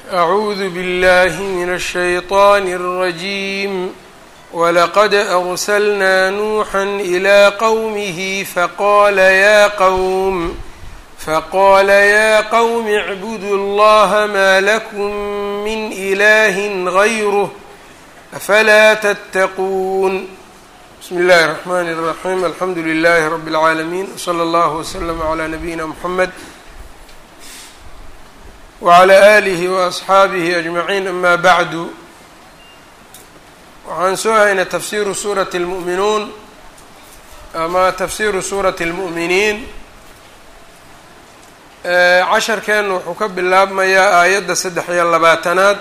أعوذ بالله من الشيطان الرجيم ولقد أرسلنا نوحا إلى قومه فقال يا قوم فقال يا قوم اعبدوا الله ما لكم من إله غيره أفلا تتقون بسم الله الرحمن الرحيم الحمد لله رب العالمين وصلى الله وسلم على نبينا محمد وعلى آله وأصxaabihi أجمعين أma bعdu waxaan soo haynay tafsiru suuraة الmuؤminuun ama tafsiru suuraةi الmuؤminiin casharkeen wuxuu ka bilaabmayaa aayadda saddex iyo labaatanaad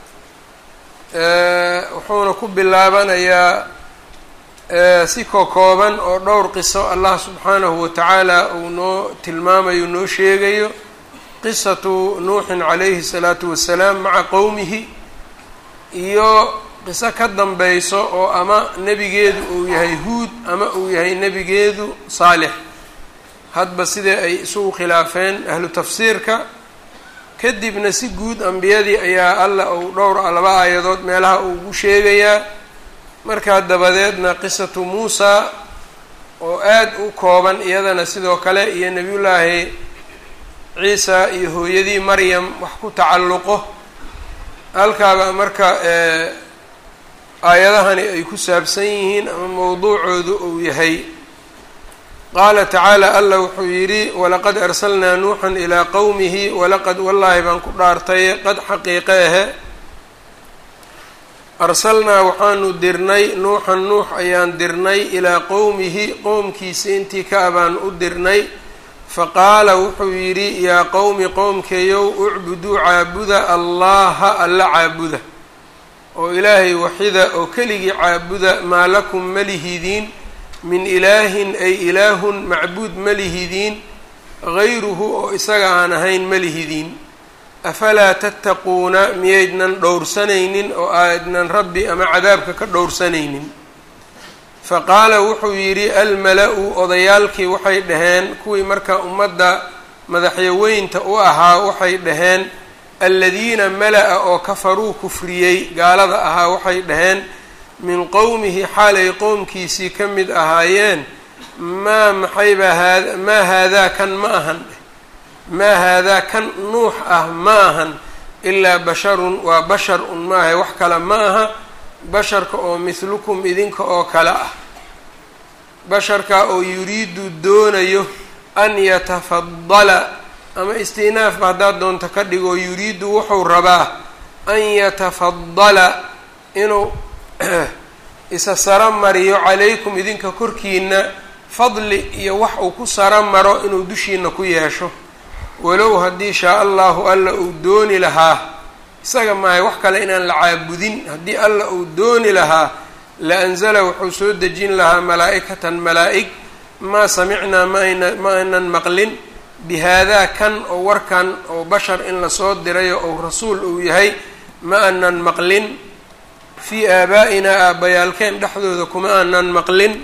wuxuuna ku bilaabanayaa si kokooban oo dhowr qiso allah subxaanahu watacaala uu noo tilmaamayo noo sheegayo qisatu nuuxin calayhi salaatu wasalaam maca qowmihi iyo qiso ka danbeyso oo ama nebigeedu uu yahay huud ama uu yahay nebigeedu saalix hadba sidee ay isugu khilaafeen ahlu tafsiirka kadibna si guud ambiyadii ayaa alla uu dhowr laba aayadood meelaha uugu sheegayaa markaa dabadeedna qisatu muusa oo aada u kooban iyadana sidoo kale iyo nebiyullaahi ciisa iyo hooyadii maryam wax ku tacalluqo halkaaba marka aayadahani ay ku saabsan yihiin ama mowduucoodu uu yahay qaala tacaala allah wuxuu yidhi walaqad arsalnaa nuuxan ilaa qowmihi walaqad wallaahi baan ku dhaartay qad xaqiiqe ahe arsalnaa waxaanu dirnay nuuxan nuux ayaan dirnay ilaa qowmihi qowmkiisa intii ka abaan u dirnay faqaala wuxuu yidhi yaa qowmi qowmkeeyow ucbuduu caabuda allaha alla caabuda oo ilaahay waxida oo keligii caabuda maa lakum ma lihidiin min ilaahin ay ilaahun macbuud ma lihidiin gayruhu oo isaga aan ahayn ma lihidiin afalaa tattaquuna miyaydnan dhowrsanaynin oo aydnan rabbi ama cadaabka ka dhowrsanaynin faqaala wuxuu yidhi almala-u odayaalkii waxay dhaheen kuwii marka ummadda madaxyaweynta u ahaa waxay dhaheen aladiina mala-a oo kafaruu kufriyey gaalada ahaa waxay dhaheen min qowmihi xaalay qowmkiisii ka mid ahaayeen maa maxaybaa haada maa haadaa kan ma ahan maa haadaa kan nuux ah ma ahan ilaa basharun waa bashar un maahay wax kale ma aha basharka oo mithlukum idinka oo kale ah basharka oo yuriidu doonayo an yatafadala ama istinaafba haddaad doonto ka dhigo yuriidu wuxuu rabaa an yatafadala inuu isa saro mariyo calaykum idinka korkiina fadli iyo wax uu ku saro maro inuu dushiina ku yeesho walow haddii shaa allahu alla uu dooni lahaa isaga maahay wax kale inaan la caabudin haddii alla uu dooni lahaa la anzala wuxuu soo dejin lahaa malaa'ikatan malaa'ig maa samicnaa maayna ma aynan maqlin bi haadaa kan oo warkan oo bashar in lasoo dirayo ou rasuul uu yahay ma aanan maqlin fii aabaa'inaa aabbayaalkeen dhexdooda kuma aanan maqlin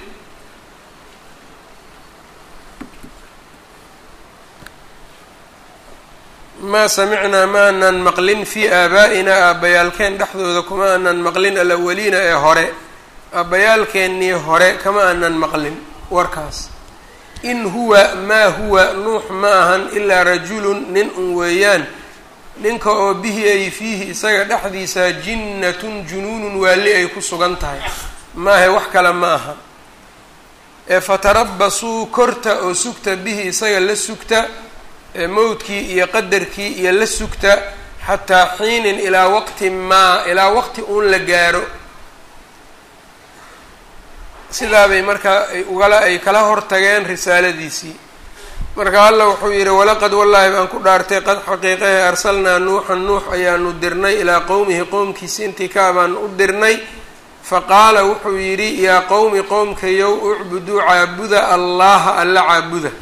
maa samicnaa ma aanan maqlin fii aabaa'inaa aabbayaalkeen dhexdooda kuma aanan maqlin alawaliina ee hore aabbayaalkeennii hore kama aanan maqlin warkaas in huwa maa huwa nuux ma ahan ilaa rajulun nin un weeyaan ninka oo bihi ay fiihi isaga dhexdiisa jinnatun junuunun waali ay ku sugan tahay maahe wax kale ma aha ee fatarabasuu korta oo sugta bihi isaga la sugta mowdkii iyo qadarkii iyo la sugta xataa xiinin ilaa waqti maa ilaa waqti uun la gaaro sidaabay markaa ay ugala ay kala hortageen risaaladiisii marka alla wuxuu yidhi walaqad wallaahi baan ku dhaartay qad xaqiiqahe arsalnaa nuuxan nuux ayaanu dirnay ilaa qowmihi qowmkiisi intii kaa baan u dirnay faqaala wuxuu yidhi yaa qowmi qowmkayow ucbuduu caabuda allaha alla caabuda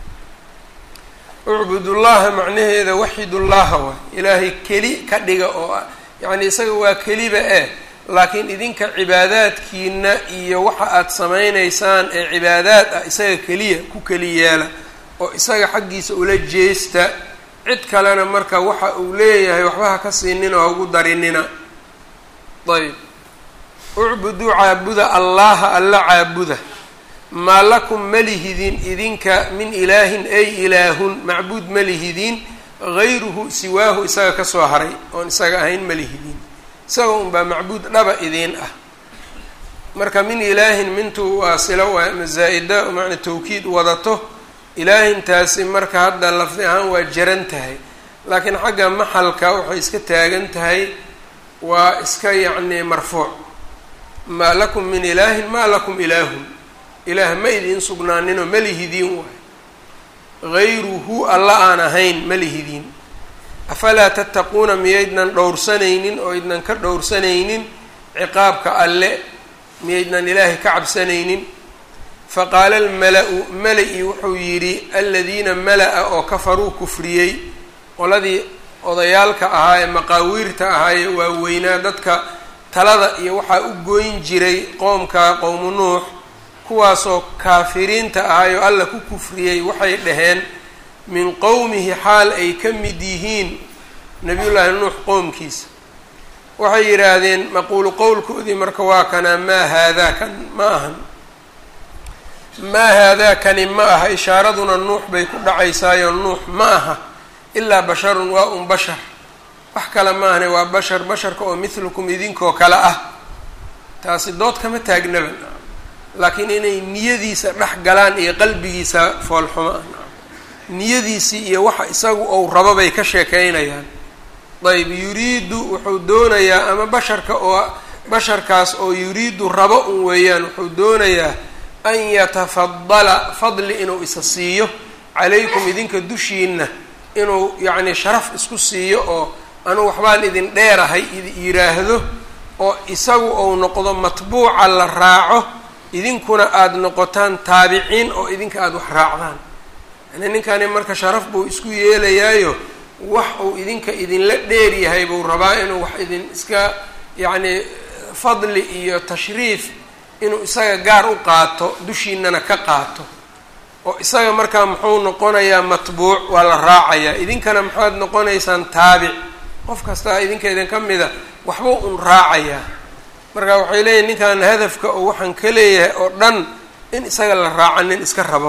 ucbudullaha macnaheeda waxidullaha waay ilaahay keli ka dhiga oo yacni isaga waa keliba eh laakiin idinka cibaadaadkiina iyo waxa aada samaynaysaan ee cibaadaad ah isaga keliya ku keli yeela oo isaga xaggiisa ula jeesta cid kalena marka waxa uu leeyahay waxba ha ka siinina ha ugu darinina ayb ucbuduu caabuda allaha alla caabuda maa lakum malihidin idinka min ilaahin ay ilaahun macbuud malihidin gayruhu siwaahu isaga kasoo haray oon isaga ahayn malihidin isaga unbaa macbuud dhaba idiin ah marka min ilaahin mintu waa silo waa masaa-ida macna tawkiid wadato ilaahintaasi marka hadda lafdi ahaan waa jaran tahay laakiin xagga maxalka waxay iska taagan tahay waa iska yacni marfuuc maa lakum min ilaahin maa lakum ilaahun ilaah ma idiin sugnaaninoo malihidiin waay gayruhu alla aan ahayn malihidiin afalaa tattaquuna miyaydnan dhowrsanaynin oo idnan ka dhowrsanaynin ciqaabka alle miyaydnan ilaahay ka cabsanaynin faqaala almala-u mala-i wuxuu yidhi aladiina mala-a oo kafaruu kufriyey qoladii odayaalka ahaa ee maqaawiirta ahaa ee waaweynaa dadka talada iyo waxaa u gooyn jiray qoomka qowmu nuux kuwaasoo kaafiriinta ahaayoo alla ku kufriyey waxay dhaheen min qowmihi xaal ay ka mid yihiin nabiyullaahi nuux qoomkiisa waxay yidhaahdeen maquulu qowlkoodii marka waa kanaa maa haadaa kan ma ahan maa haadaa kani ma aha ishaaraduna nuux bay ku dhacaysaayo nuux ma aha ilaa basharun waa un bashar wax kale ma ahne waa bashar basharka oo mithlukum idinkoo kale ah taasi dood kama taagnaba laakiin inay niyadiisa dhex galaan iyo qalbigiisa foolxumo ah niyadiisii iyo waxa isagu ou rabo bay ka sheekeynayaan ayb yuriidu wuxuu doonayaa ama basharka oo basharkaas oo yuriidu rabo un weeyaan wuxuu doonayaa an yatafadala fadli inuu isa siiyo calaykum idinka dushiina inuu yacni sharaf isku siiyo oo anugu waxbaan idin dheerahay yidhaahdo oo isagu ou noqdo matbuuca la raaco idinkuna aada noqotaan taabiciin oo idinka aada wax raacdaan yani ninkani marka sharaf buu isku yeelayaayo wax uu idinka idinla dheer yahay buu rabaa inuu wax idin iska yacni fadli iyo tashriif inuu isaga gaar u qaato dushiinana ka qaato oo isaga markaa muxuu noqonayaa matbuuc waa la raacayaa idinkana maxaad noqonaysaan taabic qof kastaa idinka idin ka mida waxbuu un raacayaa marka waxay leeyihin ninkan hadafka oo waxaan ka leeyahay oo dhan in isaga la raacanin iska rabo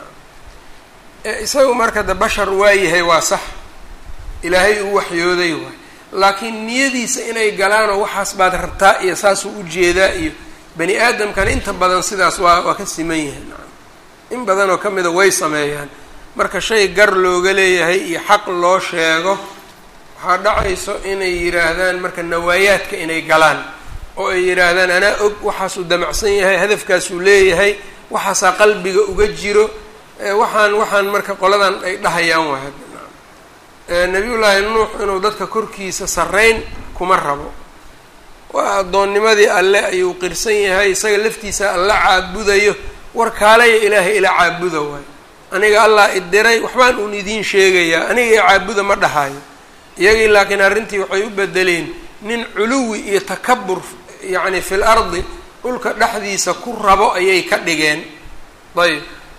isagu marka de bashar waayahay waa sax ilaahay uu waxyooday waay laakiin niyadiisa inay galaanoo waxaas baad rabtaa iyo saasuu ujeedaa iyo bani aadamkana inta badan sidaas waa waa ka siman yahay in badan oo ka mida way sameeyaan marka shay gar looga leeyahay iyo xaq loo sheego waxaa dhacayso inay yidhaahdaan marka nawaayaadka inay galaan oo ay yidhaahdaan anaa og waxaasuu damacsan yahay hadafkaasuu leeyahay waxaasaa qalbiga uga jiro waxaan waxaan marka qoladan ay dhahayaan waay nabiyullaahi nuux inuu dadka korkiisa sarreyn kuma rabo waa addoonnimadii alle ayuu qirsan yahay isaga laftiisa alla caabudayo war kaalaya ilaahay ila caabuda waayo aniga allah idiray waxbaan uun idiin sheegayaa aniga i caabuda ma dhahayo iyagii laakiin arrintii waxay u bedeleen nin culuwi iyo takabur yacni fil ardi dhulka dhexdiisa ku rabo ayay ka dhigeen ayb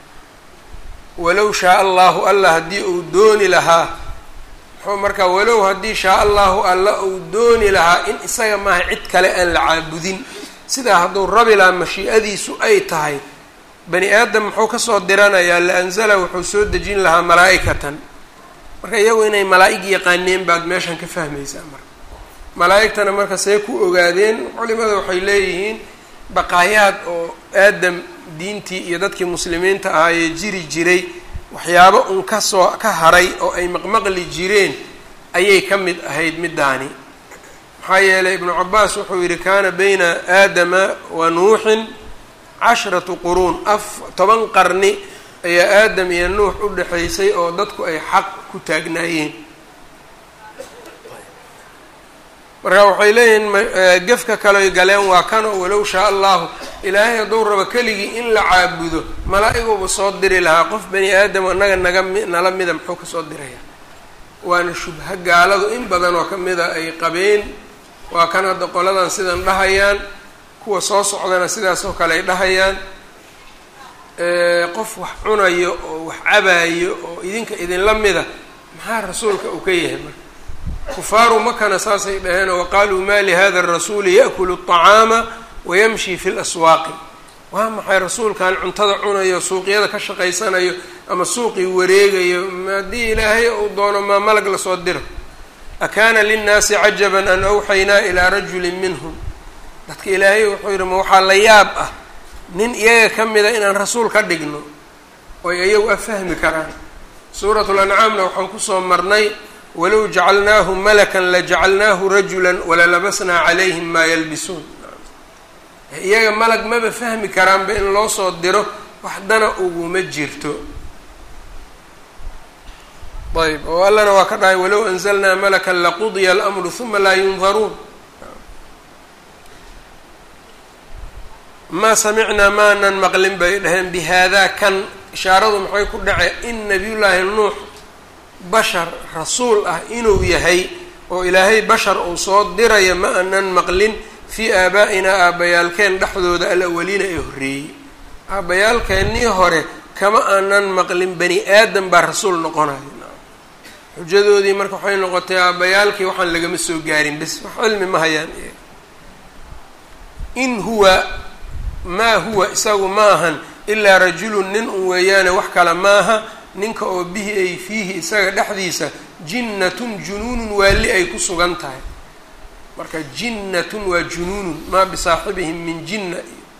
walow shaa allahu alla haddii uu dooni lahaa muxuu markaa walow haddii shaa allahu alla uu dooni lahaa in isaga maaha cid kale aan la caabudin sidaa hadduu rabi lahaa mashii'adiisu ay tahay bani aadam muxuu kasoo diranayaa la anzala wuxuu soo dejin lahaa malaa'ikatan marka iyagu inay malaa'ig yaqaaneen baad meeshan ka fahmaysaa marka malaa'igtana marka see ku ogaadeen culimada waxay leeyihiin baqaayaad oo aadam diintii iyo dadkii muslimiinta ahaayee jiri jiray waxyaabo un kasoo ka haray oo ay maqmaqli jireen ayay ka mid ahayd middaani maxaa yeelay ibnu cabaas wuxuu yidhi kaana bayna aadama wa nuuxin cashratu quruun af toban qarni ayaa aadam iyo nuux u dhexaysay oo dadku ay xaq ku taagnaayeen marka waxay leeyihiin gefka kaleoy galeen waa kanoo walow shaa allahu ilaahay hadduu rabo keligii in la caabudo malaa-iguba soo diri lahaa qof bani aadam annaga naga mi nala mida muxuu kasoo diraya waana shubha gaaladu in badan oo kamida ay qabeen waa kan hadda qoladan sidan dhahayaan kuwa soo socdana sidaas oo kale ay dhahayaan qof wax cunayo oo wax cabaayo oo idinka idinla mida maxaa rasuulka uu ka yahay marka kufaaru makana saasay dhaheenoo waqaaluu ma lihada arasuuli yaأkulu الطacaama wayamshi fi اlaswaaqi waa maxay rasuulkan cuntada cunayo suuqyada ka shaqaysanayo ama suuqii wareegayo haddii ilaahay uu doono maa malag lasoo diro akaana linnaasi cajaba an awxaynaa ilaa rajuli minhum dadka ilaahay wuxuu yidhi ma waxaa la yaab ah nin iyaga ka mida inaan rasuul ka dhigno oy iyagu afahmi karaan suurat lancaamna waxaan kusoo marnay walow jacalnaahu malakan lajacalnaahu rajulan walalabasnaa calayhim maa yalbisuun iyaga malag maba fahmi karaanba in loo soo diro waxdana uguma jirto ayb oo allana waa ka dhahay walow anzalnaa malakan laqudiya alamru huma laa yundaruun maa samicnaa maanan maqlin bay dhaheen bi haadaa kan ishaaradu maxay ku dhace in nabiyullaahi nuux bashar rasuul ah inuu yahay oo ilaahay bashar uu soo diraya ma anan maqlin fii aabaa-inaa aabbayaalkeen dhexdooda alawaliina ee horreeyey aabbayaalkeennii hore kama aanan maqlin bani aadam baa rasuul noqonaya xujadoodii marka waxay noqotay aabbayaalkii waxaan lagama soo gaarin bes wax cilmi ma hayaan in huwa maa huwa isagu ma ahan ilaa rajulun nin un weeyaane wax kale maaha ninka oo bihi ay fiihi isaga dhexdiisa jinnatun junuunun waali ay ku sugan tahay marka jinnatun waa junuunun maa bisaaxibihim min jinna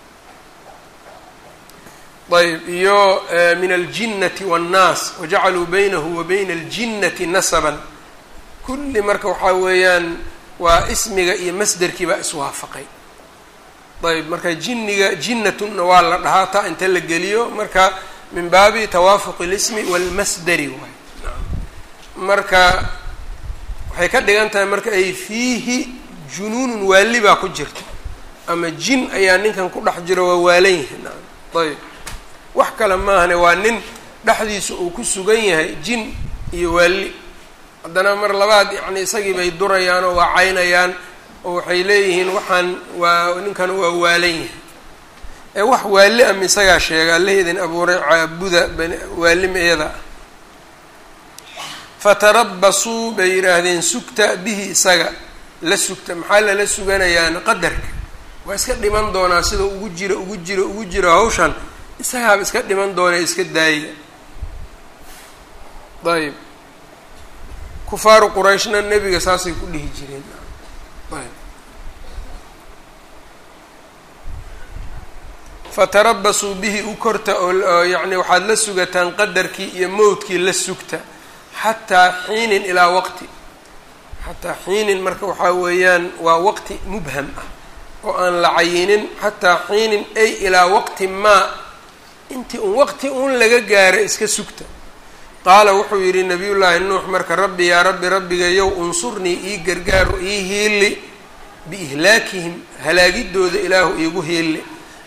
ayb iyo min aljinnati waannaas wajacaluu baynahu wa bayna aljinnati nasaban kulli marka waxaa weeyaan waa ismiga iyo masderkii baa iswaafaqay ayb marka jinniga jinnatunna waa la dhahaa taa inta la geliyo marka min baabi tawaafuq اlismi wاlmasderi waay marka waxay ka dhigan tahay marka ay fiihi junuunun waali baa ku jirta ama jin ayaa ninkan ku dhex jiro waa waalan yahay naam ayb wax kale maahane waa nin dhexdiisa uu ku sugan yahay jin iyo waali haddana mar labaad yacni isagii bay durayaan oo waa caynayaan oo waxay leeyihiin waxaan waa ninkan waa waalan yahay ee wax waali ama isagaa sheega allaheedin abuuray caabuda waalima iyada ah fatarabasuu bay yidhaahdeen sugta bihi isaga la sugta maxaa lala suganayaan qadarka waa iska dhiman doonaa sida ugu jiro ugu jiro ugu jiro hawshan isagaaba iska dhiman doonee iska daaya ayb kufaaru qurayshna nebiga saasay ku dhihi jireen ayb fatarabasuu bihi u korta oo yacni waxaad la sugataan qadarkii iyo mowdkii la sugta xataa xiinin ilaa waqti xataa xiinin marka waxaa weeyaan waa waqti mubham ah oo aan la cayinin xataa xiinin ay ilaa waqti maa intii un waqti un laga gaaro iska sugta qaala wuxuu yidhi nabiyullaahi nuux marka rabbi yaa rabbi rabbigayow unsurnii ii gargaaro ii hiili biihlaakihim halaagidooda ilaahu iigu hiili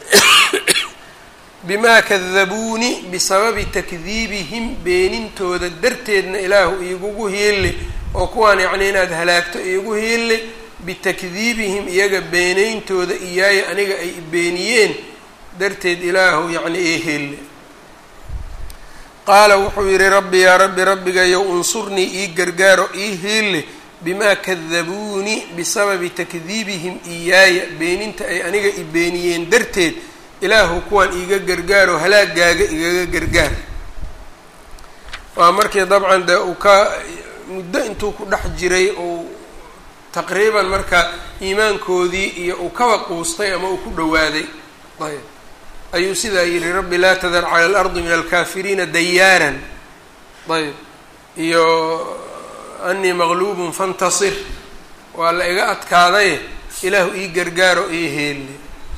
bimaa kadabuuni bisababi takdiibihim beenintooda darteedna ilaahu iigugu hiili oo kuwaan yacni inaad halaagto iigu hiili bitakdiibihim iyaga beenayntooda iyaaya aniga ay beeniyeen darteed ilaahu yacni ii hiili qaala wuxuu yidhi rabbi yaa rabbi rabbigayow unsurnii ii gargaaro ii hiili bimaa kadabuuni bisababi takdiibihim iyaaya beeninta ay aniga i beeniyeen darteed ilaahu kuwaan iiga gargaaro halaagaaga igaga gargaar waa markii dabcan dee uu ka muddo intuu ku dhex jiray uu taqriiban marka iimaankoodii iyo uu kaba quustay ama uu ku dhowaaday ayb ayuu sidaa yidhi rabbi laa tadar cala alardi min alkaafiriina dayaaran ayb iyo anii maqluubun fantasir waa la iga adkaadaye ilaahu ii gargaaro ii heelle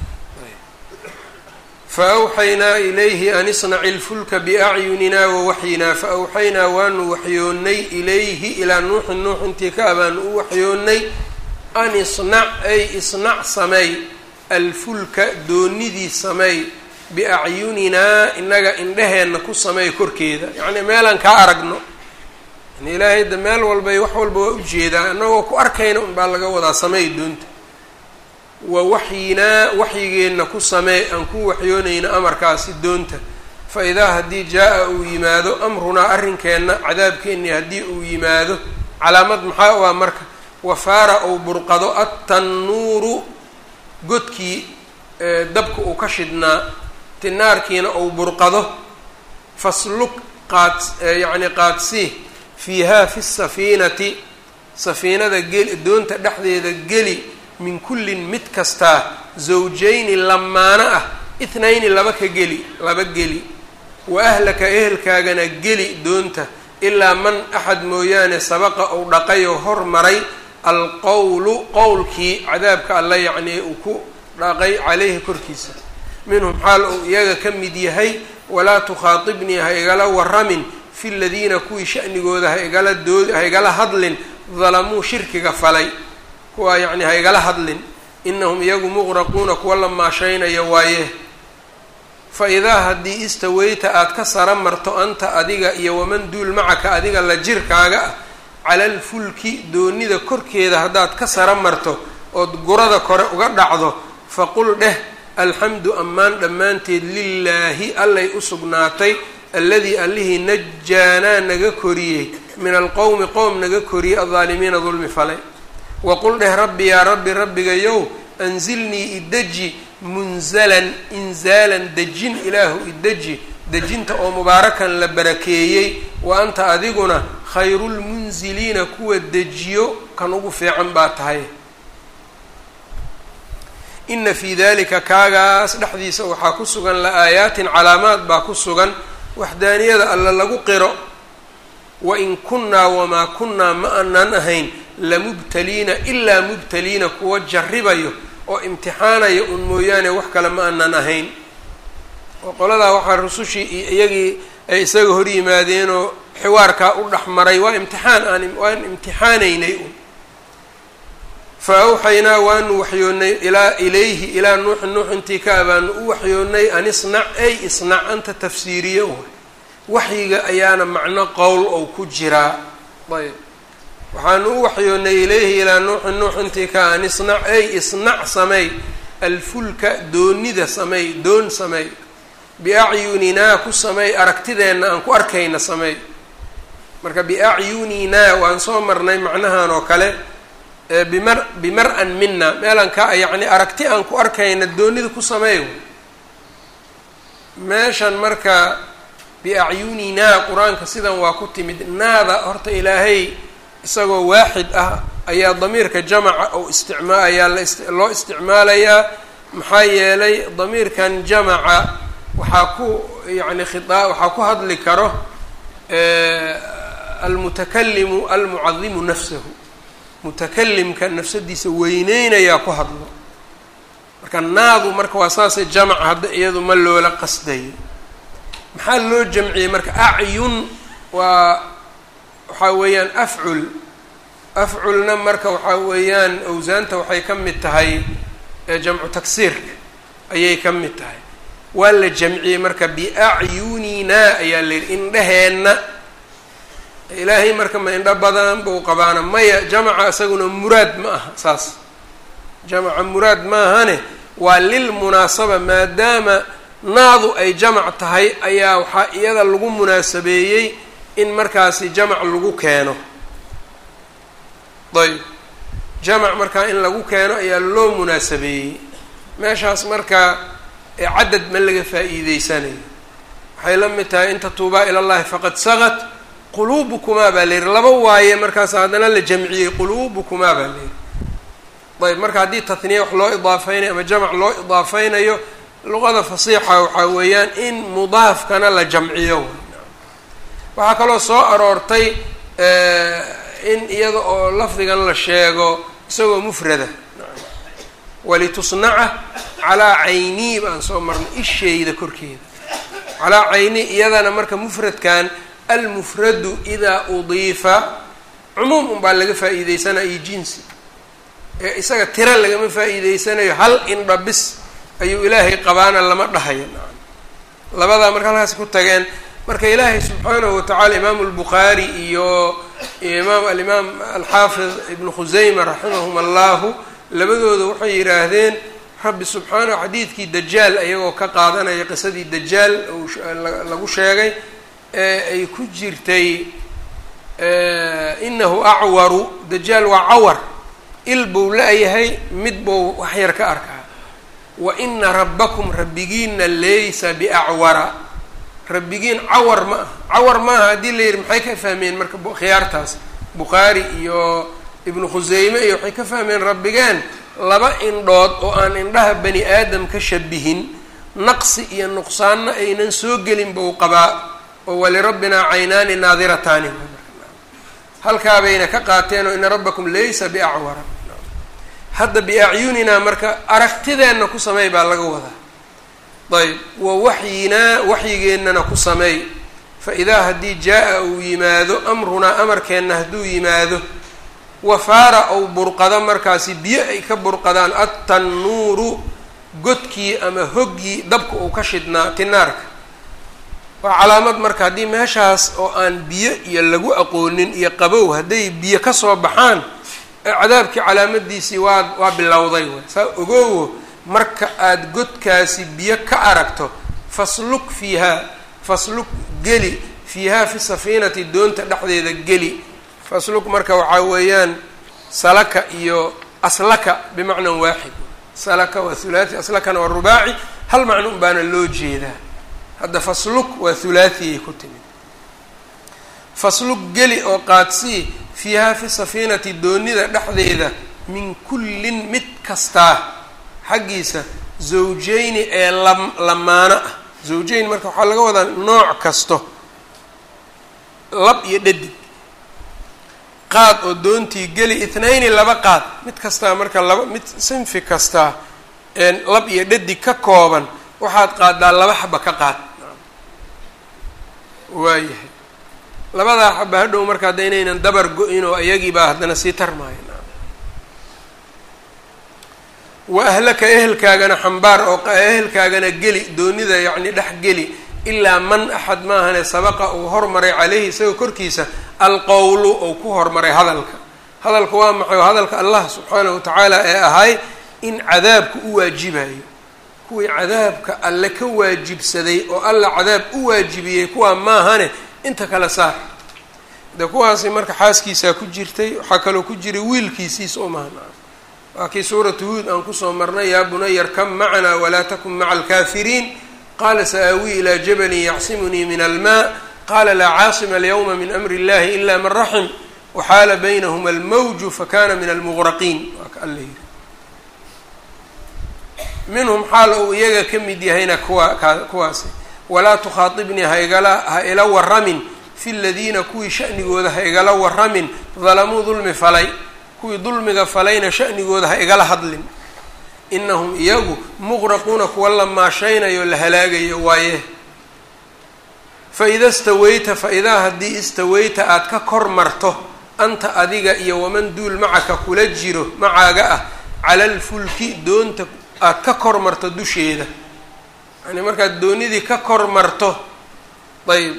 faawxaynaa ilayhi an isnaci ilfulka biacyunina wawaxyinaa faawxaynaa waanu waxyoonnay ilayhi ilaa nuuxin nuux intii ka abaanu u waxyoonnay an isnac ay isnac sameey alfulka doonidii sameey biacyuninaa inaga indheheenna ku sameey korkeeda yacnii meelaan kaa aragno yani ilaahay da meel walbay wax walba waa ujeedaa annagoo ku arkayna unbaa laga wadaa sameey doonta wa waxyinaa waxyigeenna ku samee aan ku waxyoonayno amarkaasi doonta fa idaa haddii jaa-a uu yimaado amrunaa arrinkeenna cadaabkeennii haddii uu yimaado calaamad maxaa u ah marka wafaara uu burqado attannuuru godkii dabka uu ka shidnaa tinaarkiina uu burqado fasluk qaad yacni qaadsii fiihaa fi safiinati safiinada geli doonta dhexdeeda geli min kullin mid kastaa zawjayni lamaano ah ithnayni laba ka geli laba geli wa ahlaka ehelkaagana geli doonta ilaa man axad mooyaane sabaqa uu dhaqayoo hormaray alqowlu qowlkii cadaabka alla yacnii uu ku dhaqay caleyhi korkiisa minhum xaal uu iyaga ka mid yahay walaa tukhaatibnii ha igala waramin fi ladiina kuwii sha'nigooda ha igala dood ha igala hadlin dalamuu shirkiga falay kuwaa yacni ha igala hadlin inahum iyagu muqraquuna kuwa la maashaynaya waaye fa idaa haddii istaweyta aada ka sara marto anta adiga iyo waman duul macaka adiga la jirkaaga ah cala alfulki doonida korkeeda haddaad ka sara marto ood gurada kore uga dhacdo faqul dheh alxamdu ammaan dhammaanteed lilaahi allay u sugnaatay alladii allihii najaanaa naga koriyey min alqowmi qowm naga koriyey aldaalimiina dulmi falay waqul dheh rabbi yaa rabbi rabbigayow anzilnii ideji munzalan inzaalan dejin ilaahu ideji dejinta oo mubaarakan la barakeeyey wa anta adiguna khayrulmunziliina kuwa dejiyo kan ugu fiican baa tahay ina fii dalika kaagaas dhexdiisa waxaa ku sugan la-aayaatin calaamaad baa ku sugan waxdaaniyada alla lagu qiro wain kunnaa wamaa kunnaa ma aanan ahayn lamubtaliina ilaa mubtaliina kuwa jarribayo oo imtixaanaya un mooyaane wax kale ma aanan ahayn oo qoladaa waxaa rusushii iyo iyagii ay isaga hor yimaadeenoo xiwaarkaa u dhex maray waa imtixaan aan waan imtixaanaynay un fa awxaynaa waanu waxyoonnay ilaa ilayhi ilaa nuuxi nuux intii ka abaanu u waxyoonnay an isnac ay isnac anta tafsiiriyo waxyiga ayaana macno qowl ou ku jiraa ayb waxaanu u waxyoonnay ilayhi ilaa nuuxi nuux intii ka an isnac ay isnac sameey alfulka doonida sameey doon sameey biacyuninaa ku sameey aragtideenna aan ku arkayna sameey marka biacyuninaa waan soo marnay macnahan oo kale bimar bimar-an mina meelaan ka yacni aragti aan ku arkayna doonida ku sameey meeshan marka biacyuninaa qur-aanka sidan waa ku timid naada horta ilaahay isagoo waaxid ah ayaa damiirka jamaca ou isticmaa ayaa loo isticmaalayaa maxaa yeelay damiirkan jamaca waxaa ku yani khiaa waxaa ku hadli karo almutakalimu almucadimu nafsahu mutakalimka nafsadiisa weyneynayaa ku hadlo marka naadu marka waa saasay jamac hadda iyadu ma loola qasdayo maxaa loo jamciyey marka acyun waa waxaa weeyaan afcul afculna marka waxaa weeyaan awsaanta waxay ka mid tahay jamcu taksiirka ayay ka mid tahay waa la jamciyey marka biacyuninaa ayaa la yidhi indheheenna ilaahay marka ma indho badan bau qabaana maya jamaca isaguna muraad ma aha saas jamaca muraad maahane waa lilmunaasaba maadaama naadu ay jamac tahay ayaa waxaa iyada lagu munaasabeeyey in markaasi jamac lagu keeno ayb jamac markaa in lagu keeno ayaa loo munaasabeeyey meeshaas marka cadad ma laga faa'iideysanayo waxay la mid tahay in tatuubaa ila llahi faqad sagat quluubukumaa baa la yihi laba waaye markaas haddana la jamciyey quluubukumaa baa la yihi ayb marka haddii tatniya wax loo idaafeynayo ama jamac loo idaafeynayo luqada fasiixa waxaa weeyaan in mudaafkana la jamciyo waxaa kaloo soo aroortay in iyada oo lafdigan la sheego isagoo mufrada walitusnaca calaa caynii baan soo marnay isheyda korkeeda calaa cayni iyadana marka mufradkan almufradu idaa udiifa cumuum unbaa laga faa'iideysanaya iyo jinsi ee isaga tira lagama faa'iideysanayo hal indha bis ayuu ilaahay qabaana lama dhahayo labadaa marka halkaas ku tageen marka ilaahay subxaanahu watacaala imaamu albukhaari iyo imaam alimaam alxaafid ibnu khuseyma raximahum allahu labadooda waxay yidhaahdeen rabbi subxaanahu xadiidkii dajaal iyagoo ka qaadanaya qisadii dajaal lagu sheegay ee ay ku jirtay inahu acwaru dajaal waa cawar il buu la-yahay mid buu waxyar ka arkaa wa ina rabbakum rabbigiina laysa biacwara rabbigiin cawar ma aha cawar maaha haddii la yidhi maxay ka fahmeen marka khiyaartaas bukhaari iyo ibnu khuseyme iyo waxay ka fahmeen rabbigeen laba indhood oo aan indhaha bani aadam ka shabihin naqsi iyo nuqsaanna aynan soo gelin buu qabaa oo walirabbinaa caynaani naadirataani halkaabayna ka qaateen oo ina rabbakum laysa biacwara hadda biacyuninaa marka aragtideenna ku sameey baa laga wadaa ayb wa waxyinaa waxyigeennana ku sameey fa idaa haddii jaa-a uu yimaado amrunaa amarkeenna hadduu yimaado wafaara ou burqado markaasi biyo ay ka burqadaan attannuuru godkii ama hoggii dabka uu ka shidnaa tinaarka waa calaamad marka haddii meeshaas oo aan biyo iyo lagu aqoonin iyo qabow hadday biyo kasoo baxaan cadaabkii calaamadiisii waa waa bilowday way saa ogoowo marka aada godkaasi biyo ka aragto fasluk fiihaa fasluk geli fiihaa fi safiinati doonta dhexdeeda geli fasluk marka waxaa weeyaan salaka iyo aslaka bimacnan waaxid salaka waa thulaati aslakana waa rubaaci hal macno un baana loo jeedaa hadda fasluk waa thulaatiyay ku timid fasluk geli oo qaadsii fiihaa fi safiinati doonida dhexdeeda min kullin mid kastaa xaggiisa zawjeyni ee lam lamaano ah zawjeyn marka waxaa laga wadaa nooc kasto lab iyo dhadig qaad oo doontii geli ithnayni laba qaad mid kastaa marka laba mid sinfi kastaa lab iyo dhadig ka kooban waxaad qaadaa laba xaba ka qaad waayahay labadaa xaba hadhow marka hadda inaynan dabar go-in oo iyagiibaa haddana sii tarmaayo wa ahlaka ehelkaagana xambaar oo ehelkaagana geli doonida yacni dhex geli ilaa man axad maahane sabaqa uu hormaray caleyhi isagoo korkiisa alqowlu ou ku hormaray hadalka hadalka waa maxay hadalka allah subxaanahu watacaala ee ahay in cadaabku u waajibayo kuwii cadaabka alle ka waajibsaday oo alla cadaab u waajibiyey kuwaa maahane inta kale saar de kuwaasi marka xaaskiisaa ku jirtay waxaa kaloo ku jiray wiilkiisiis oo mahna waa kii suuratu huud aan kusoo marnay yaa bunaya rkab macanaa walaa takun maca alkaafiriin qaala sa-aawii ilaa jabalin yacsimunii min almaa qaala laa caasima alyawma min amri illahi ila man raxim waxaala baynahuma almawju fakana min almuqraqiin waa ka alla yiri minhum xaal uu iyaga ka mid yahayna kuwa ka kuwaasi walaa tukhaatibnii haigala ha ila waramin fi ladiina kuwii shanigooda ha igala waramin dalamuu dulmi falay kuwii dulmiga falayna shanigooda ha igala hadlin inahum iyagu muqraquuna kuwa la maashaynayo la halaagayo waaye fa ida stawayta fa idaa haddii istawayta aada ka kor marto anta adiga iyo waman duul macaka kula jiro macaaga ah cala alfulki doonta aada ka kor marto dusheeda yani markaad doonidii ka kor marto ayb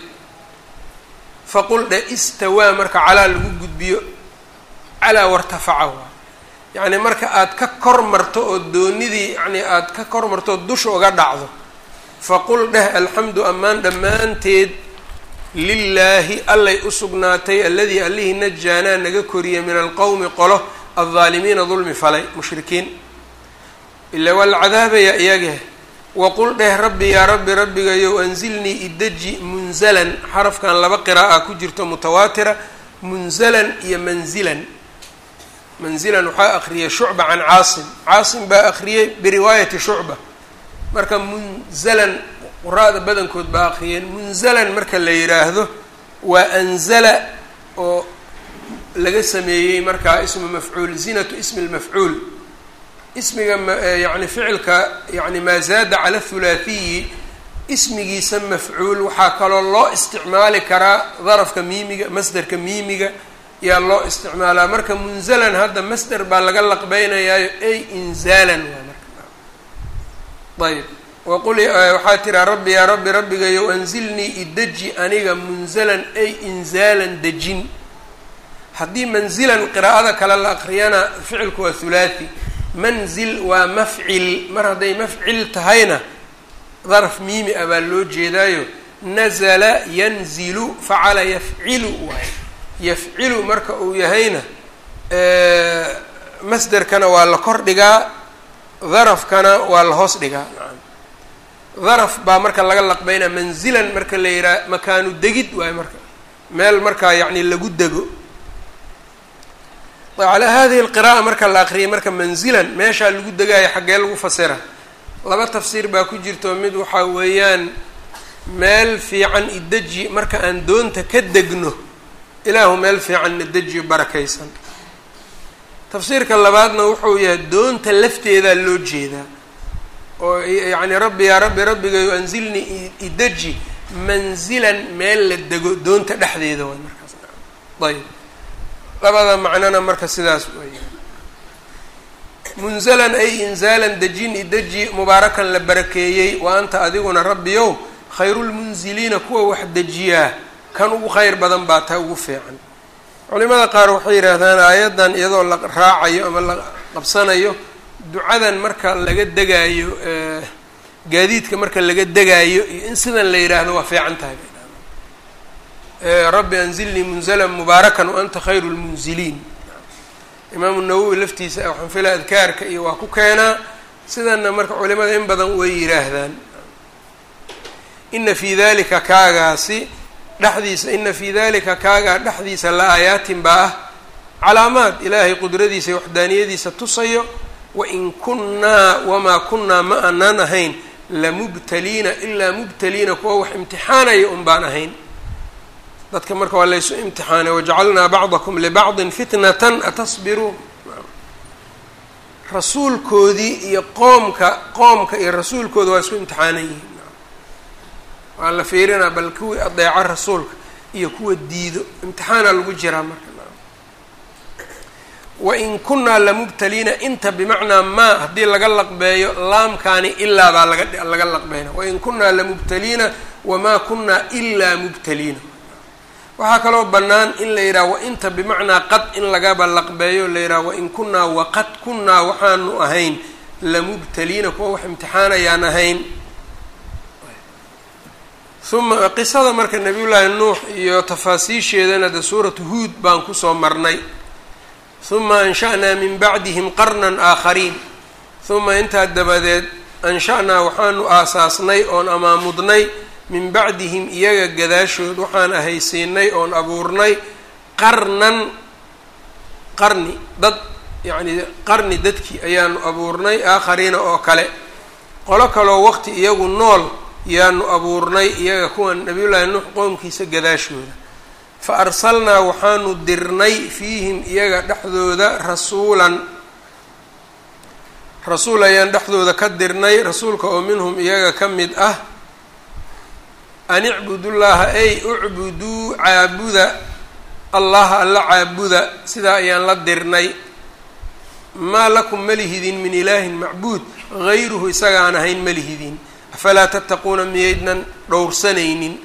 faqul dhe istawaa marka calaa lagu gudbiyo calaa wartafaca waa yacni marka aada ka kor marto oo doonidii yani aada ka kor marto oo dusha uga dhacdo faqul dheh alxamdu ammaan dhammaanteed lilaahi allay u sugnaatay alladii allihii najaanaa naga koriyay min alqowmi qolo aldaalimiina dulmi falay mushrikiin ila waa la cadaabaya iyage waqul dheh rabbi yaa rabbi rabbigayow anzilnii idaji munzalan xarafkan laba qiraa'a ku jirto mutawaatira munzalan iyo manzilan manzilan waxaa akriyay shucba can caasim caasim baa akriyey biriwaayati shucba marka munzalan quraada badankood baa akriyeen munzalan marka la yidhaahdo waa anzala oo laga sameeyey markaa ismu mafcuul zinatu ismi lmafcuul ismiga yani ficilka yani maa zaada cala thulaathiyi ismigiisa mafcuul waxaa kaloo loo isticmaali karaa darafka miimiga masderka miimiga yaa loo isticmaalaa marka munzalan hadda masder baa laga laqbeynayaayo ay inzaalan waa marka ayb waqul waxaa tiraa rabbi yaa rabbi rabbigayow anzilnii ideji aniga munzalan ay inzaalan dejin haddii manzilan qiraa'ada kale la akriyana ficilku waa thulaathi manzil waa mafcil mar hadday mafcil tahayna daraf miimi ah baa loo jeedaayo nazala yanzilu facala yafcilu waay yafcilu marka uu yahayna masderkana waa la kor dhigaa darafkana waa la hoos dhigaa daraf baa marka laga laqbeynaa manzilan marka la yihaha makaanu degid waayo marka meel markaa yacni lagu dego calaa hadihi alqira'a marka la aqriyay marka manzilan meeshaa lagu degaayo xaggee lagu fasira laba tafsiir baa ku jirto mid waxaa weeyaan meel fiican ideji marka aan doonta ka degno ilaahu meel fiican na dejiyo barakaysan tafsiirka labaadna wuxuu yahay doonta lafteedaa loo jeedaa oo yacni rabbi yaa rabbi rabbigayo anzilnii ideji manzilan meel la dego doonta dhexdeeda waay markaas ayb labada macnona marka sidaas weya munzalan ay inzaalan dejin ideji mubaarakan la barakeeyey wa anta adiguna rabbiyow khayrulmunziliina kuwa wax dejiyaa kan ugu khayr badan baa taa ugu fiican culimada qaar waxay yidhaahdaan aayaddan iyadoo la raacayo ama la qabsanayo ducadan marka laga degaayo gaadiidka marka laga degaayo iyo in sidan la yidhaahdo waa fiican tahay rabbi anzilnii munzalan mubaarakan wa anta khayru lmunziliin imaamu nawowi laftiisa waxaan filaa adkaarka iyo waa ku keenaa sidanna marka culimada in badan way yidhaahdaan ina fii dalika kaagaasi dhexdiisa ina fii dalika kaagaa dhexdiisa la aayaatin baa ah calaamaad ilaahay qudradiisa iyo waxdaaniyadiisa tusayo wain kunnaa wamaa kunnaa ma aanaan ahayn lamubtaliina ilaa mubtaliina kuwa wax imtixaanaya un baan ahayn dadka marka waa laysu imtixaanay wajacalnaa bacdakum libacdin fitnatan atasbiruun rasuulkoodii iyo qoomka qoomka iyo rasuulkooda waa isku imtixaanan yihiin waa la fiirinaa bal kuwii adeeco rasuulka iyo kuwa diido imtixaana lagu jiraa marka wain kunnaa lamubtaliina inta bimacnaa maa haddii laga laqbeeyo laamkaani ilaa baa laga laga laqbeyna wain kunnaa lamubtaliina wamaa kunnaa ilaa mubtaliina waxaa kaloo bannaan in la yidhaha wainta bimacnaa qad in lagaba laqbeeyo la yidhaha wain kunnaa waqad kunnaa waxaanu ahayn lamubtaliina kuwa wax imtixaanayaan ahayn uma qisada marka nabiyullaahi nuux iyo tafaasiisheedana de suuratu huud baan kusoo marnay uma ansha'naa min bacdihim qarnan aakhariin uma intaa dabadeed ansha-naa waxaanu aasaasnay oon amaamudnay min bacdihim iyaga gadaashood waxaan ahaysiinay oon abuurnay qarnan qarni dad yacnii qarni dadkii ayaanu abuurnay aakhariina oo kale qolo kaloo waqti iyagu nool yaanu abuurnay iyaga kuwan nabiyullaahi nuux qoomkiisa gadaashooda fa arsalnaa waxaanu dirnay fiihim iyaga dhexdooda rasuulan rasuul ayaan dhexdooda ka dirnay rasuulka oo minhum iyaga ka mid ah an icbudullaaha ay ucbuduu caabuda allaha alla caabuda sidaa ayaan la dirnay maa lakum malihidin min ilaahin macbuud hayruhu isaga aan ahayn malihidin afalaa tattaquuna miyaydnan dhowrsanaynin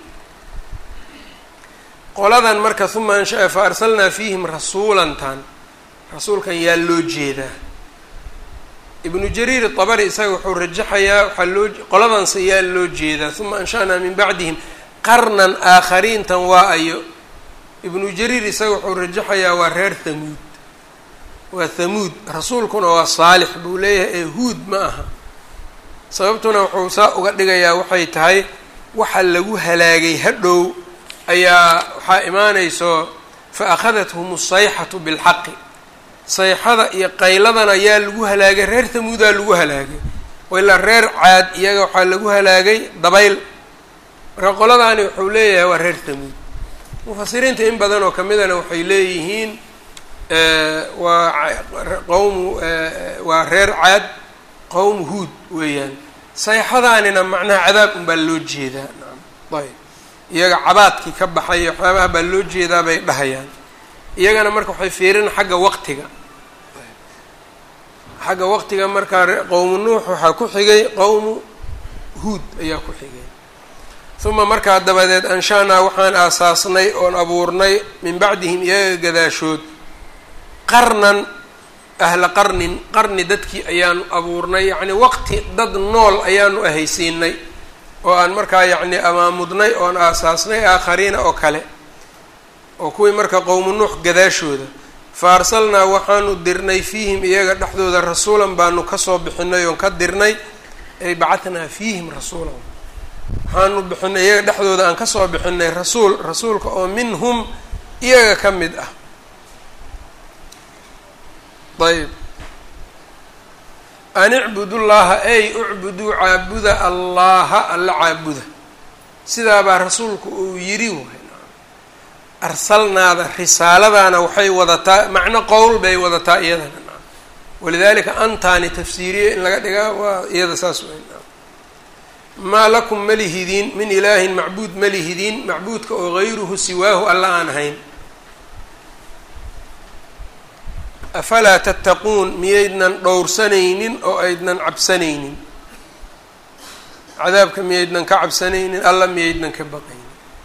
qoladan marka uma ansha fa arsalnaa fiihim rasuulantan rasuulkan yaa loo jeedaa ibnu jariir dabari isaga wuxuu rajaxayaa waxaa loo qoladanse yaa loo jeedaa uma ansha'naa min bacdihim qarnan aakhariintan waa ayo ibnu jariir isaga wuxuu rajaxayaa waa reer hamuud waa hamuud rasuulkuna waa saalix buu leeyahay ee huud ma aha sababtuna wuxuu saa uga dhigayaa waxay tahay waxa lagu halaagay hadhow ayaa waxaa imaanayso fa akhadathum asayxatu bilxaqi sayxada iyo qayladan ayaa lagu halaagay reer hamuudaa lagu halaagay ilaa reer caad iyaga waxaa lagu halaagay dabayl marka qoladaani wuxuu leeyahay waa reer hamuud mufasiriinta in badan oo kamidana waxay leeyihiin waa qowmu waa reer caad qowmu huud weeyaan sayxadaanina macnaha cadaab unbaa loo jeedaa ayb iyaga cabaadkii ka baxay waxyaabaha baa loo jeedaa bay dhahayaan iyagana marka waxay fiirin xagga waqtiga xagga waqtiga markaa qowmu nuux waxaa ku xigay qowmu huud ayaa ku xigay uma markaa dabadeed ansha-naa waxaan aasaasnay oon abuurnay min bacdihim iyaga gadaashood qarnan ahla qarnin qarni dadkii ayaanu abuurnay yacni waqti dad nool ayaanu ahaysiinay oo aan markaa yacni amaamudnay oon aasaasnay aakhariina oo kale oo kuwii marka qowmu nuux gadaashooda fa arsalnaa waxaanu dirnay fiihim iyaga dhexdooda rasuulan baanu kasoo bixinay oon ka dirnay ay bacahnaa fiihim rasuulan waxaanu bixinay iyaga dhexdooda aan kasoo bixinay rasuul rasuulka oo minhum iyaga ka mid ah ayb an icbudu llaha ay ucbuduu caabuda allaha alla caabuda sidaabaa rasuulku uu yidhi waay arsalnaada risaaladaana waxay wadataa macno qowl bay wadataa iyadana walidalika antaani tafsiiriye in laga dhigaa waa iyada saas wey maa lakum malihidiin min ilaahin macbuud malihidiin macbuudka oo gayruhu siwaahu alla aan ahayn afalaa tattaquun miyaydnan dhowrsanaynin oo aydnan cabsanaynin cadaabka miyaydnan ka cabsanaynin alla miyaydnan ka baqaynin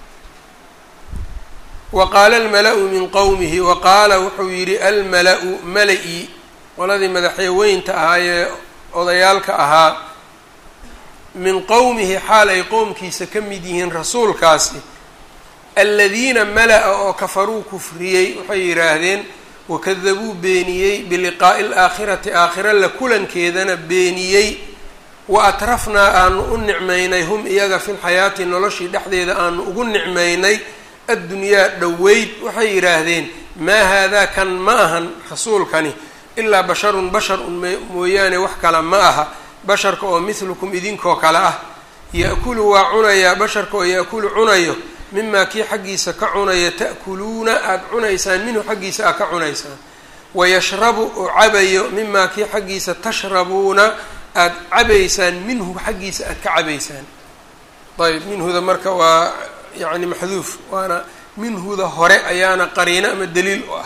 wa qaala almala-u min qowmihi wa qaala wuxuu yidhi almala-u mala-i qoladii madaxyaweynta ahaayee odayaalka ahaa min qowmihi xaal ay qowmkiisa ka mid yihiin rasuulkaasi aladiina mala-a oo kafaruu kufriyey waxay yidhaahdeen wakadabuu beeniyey biliqaa'i alaakhirati aakhira la kulankeedana beeniyey wa atrafnaa aanu u nicmaynay hum iyaga fi lxayaati noloshii dhexdeeda aanu ugu nicmaynay addunyaa dhoweyd waxay yidhaahdeen maa haadaa kan ma ahan rasuulkani ilaa basharun bashar un mooyaane wax kale ma aha basharka oo mithlukum idinkoo kale ah ya-kulu waa cunayaa basharka oo ya-kulu cunayo mimaa kii xaggiisa ka cunaya ta'kuluuna aada cunaysaan minhu xaggiisa aad ka cunaysaan wayashrabu oo cabayo mimaa kii xaggiisa tashrabuuna aada cabaysaan minhu xaggiisa aada ka cabaysaan ayb minhuda marka waa yacni maxduuf waana minhuda hore ayaana qariino ama daliil u ah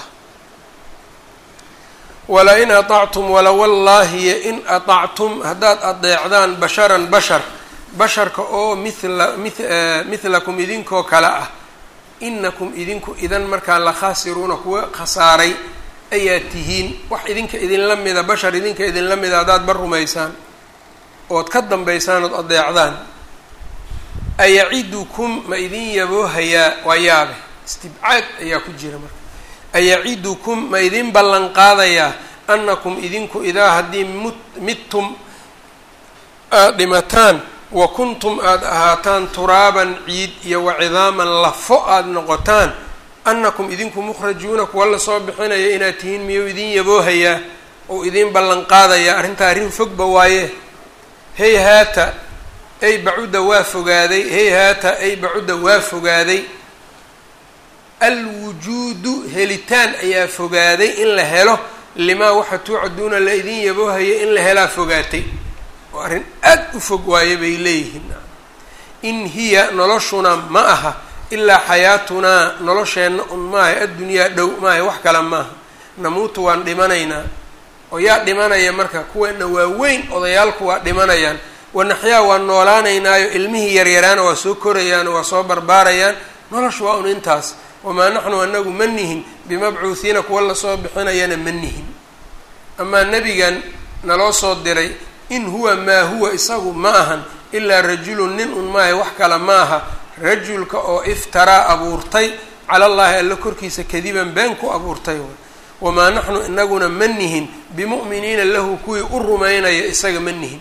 wala in aطactum wala wallaahiyo in aطactum haddaad adeecdaan basharan bashar basharka oo mila mithlakum idinkoo kale ah inakum idinku idan markaa la khaasiruuna kuwa khasaaray ayaad tihiin wax idinka idinla mida bashar idinka idinla mida haddaad bar rumaysaan ood ka dambaysaan ood adeecdaan ayacidukum ma idin yaboohayaa waa yaabe istibcaad ayaa ku jira marka ayacidukum ma idin ballan qaadayaa annakum idinku idaa haddii mut midtum aada dhimataan wa kuntum aada ahaataan turaaban ciid iyo wa cidaaman lafo aada noqotaan annakum idinku mukhrajuuna kuwa lasoo bixinaya inaad tihiin miyuu idin yaboohayaa oo idin ballan qaadayaa arrintaa arrin fogba waaye hey haata ay bacudda waa fogaaday hey haata ay bacudda waa fogaaday alwujuudu helitaan ayaa fogaaday in la helo limaa waxa tuucaduuna la idin yaboohaya in la helaa fogaatay oo arrin aad u fog waaye bay leeyihiin in hiya noloshuna ma aha ilaa xayaatunaa nolosheenna un maaha addunyaa dhow maaha wax kale maaha namuutu waan dhimanaynaa oo yaa dhimanaya marka kuweena waaweyn odayaalku waa dhimanayaan wanaxyaa waan noolaanaynaayo ilmihii yaryaraana waa soo korayaan waa soo barbaarayaan noloshu waa un intaas wamaa naxnu anagu ma nihin bimabcuuhiina kuwa lasoo bixinayana ma nihin amaa nebigan naloo soo diray in huwa maa huwa isagu ma ahan ilaa rajulun nin un maaha wax kale ma aha rajulka oo iftaraa abuurtay cala llaahi alla korkiisa kadiban been ku abuurtay wamaa naxnu inaguna ma nihin bimu'miniina lahu kuwii u rumaynaya isaga ma nihin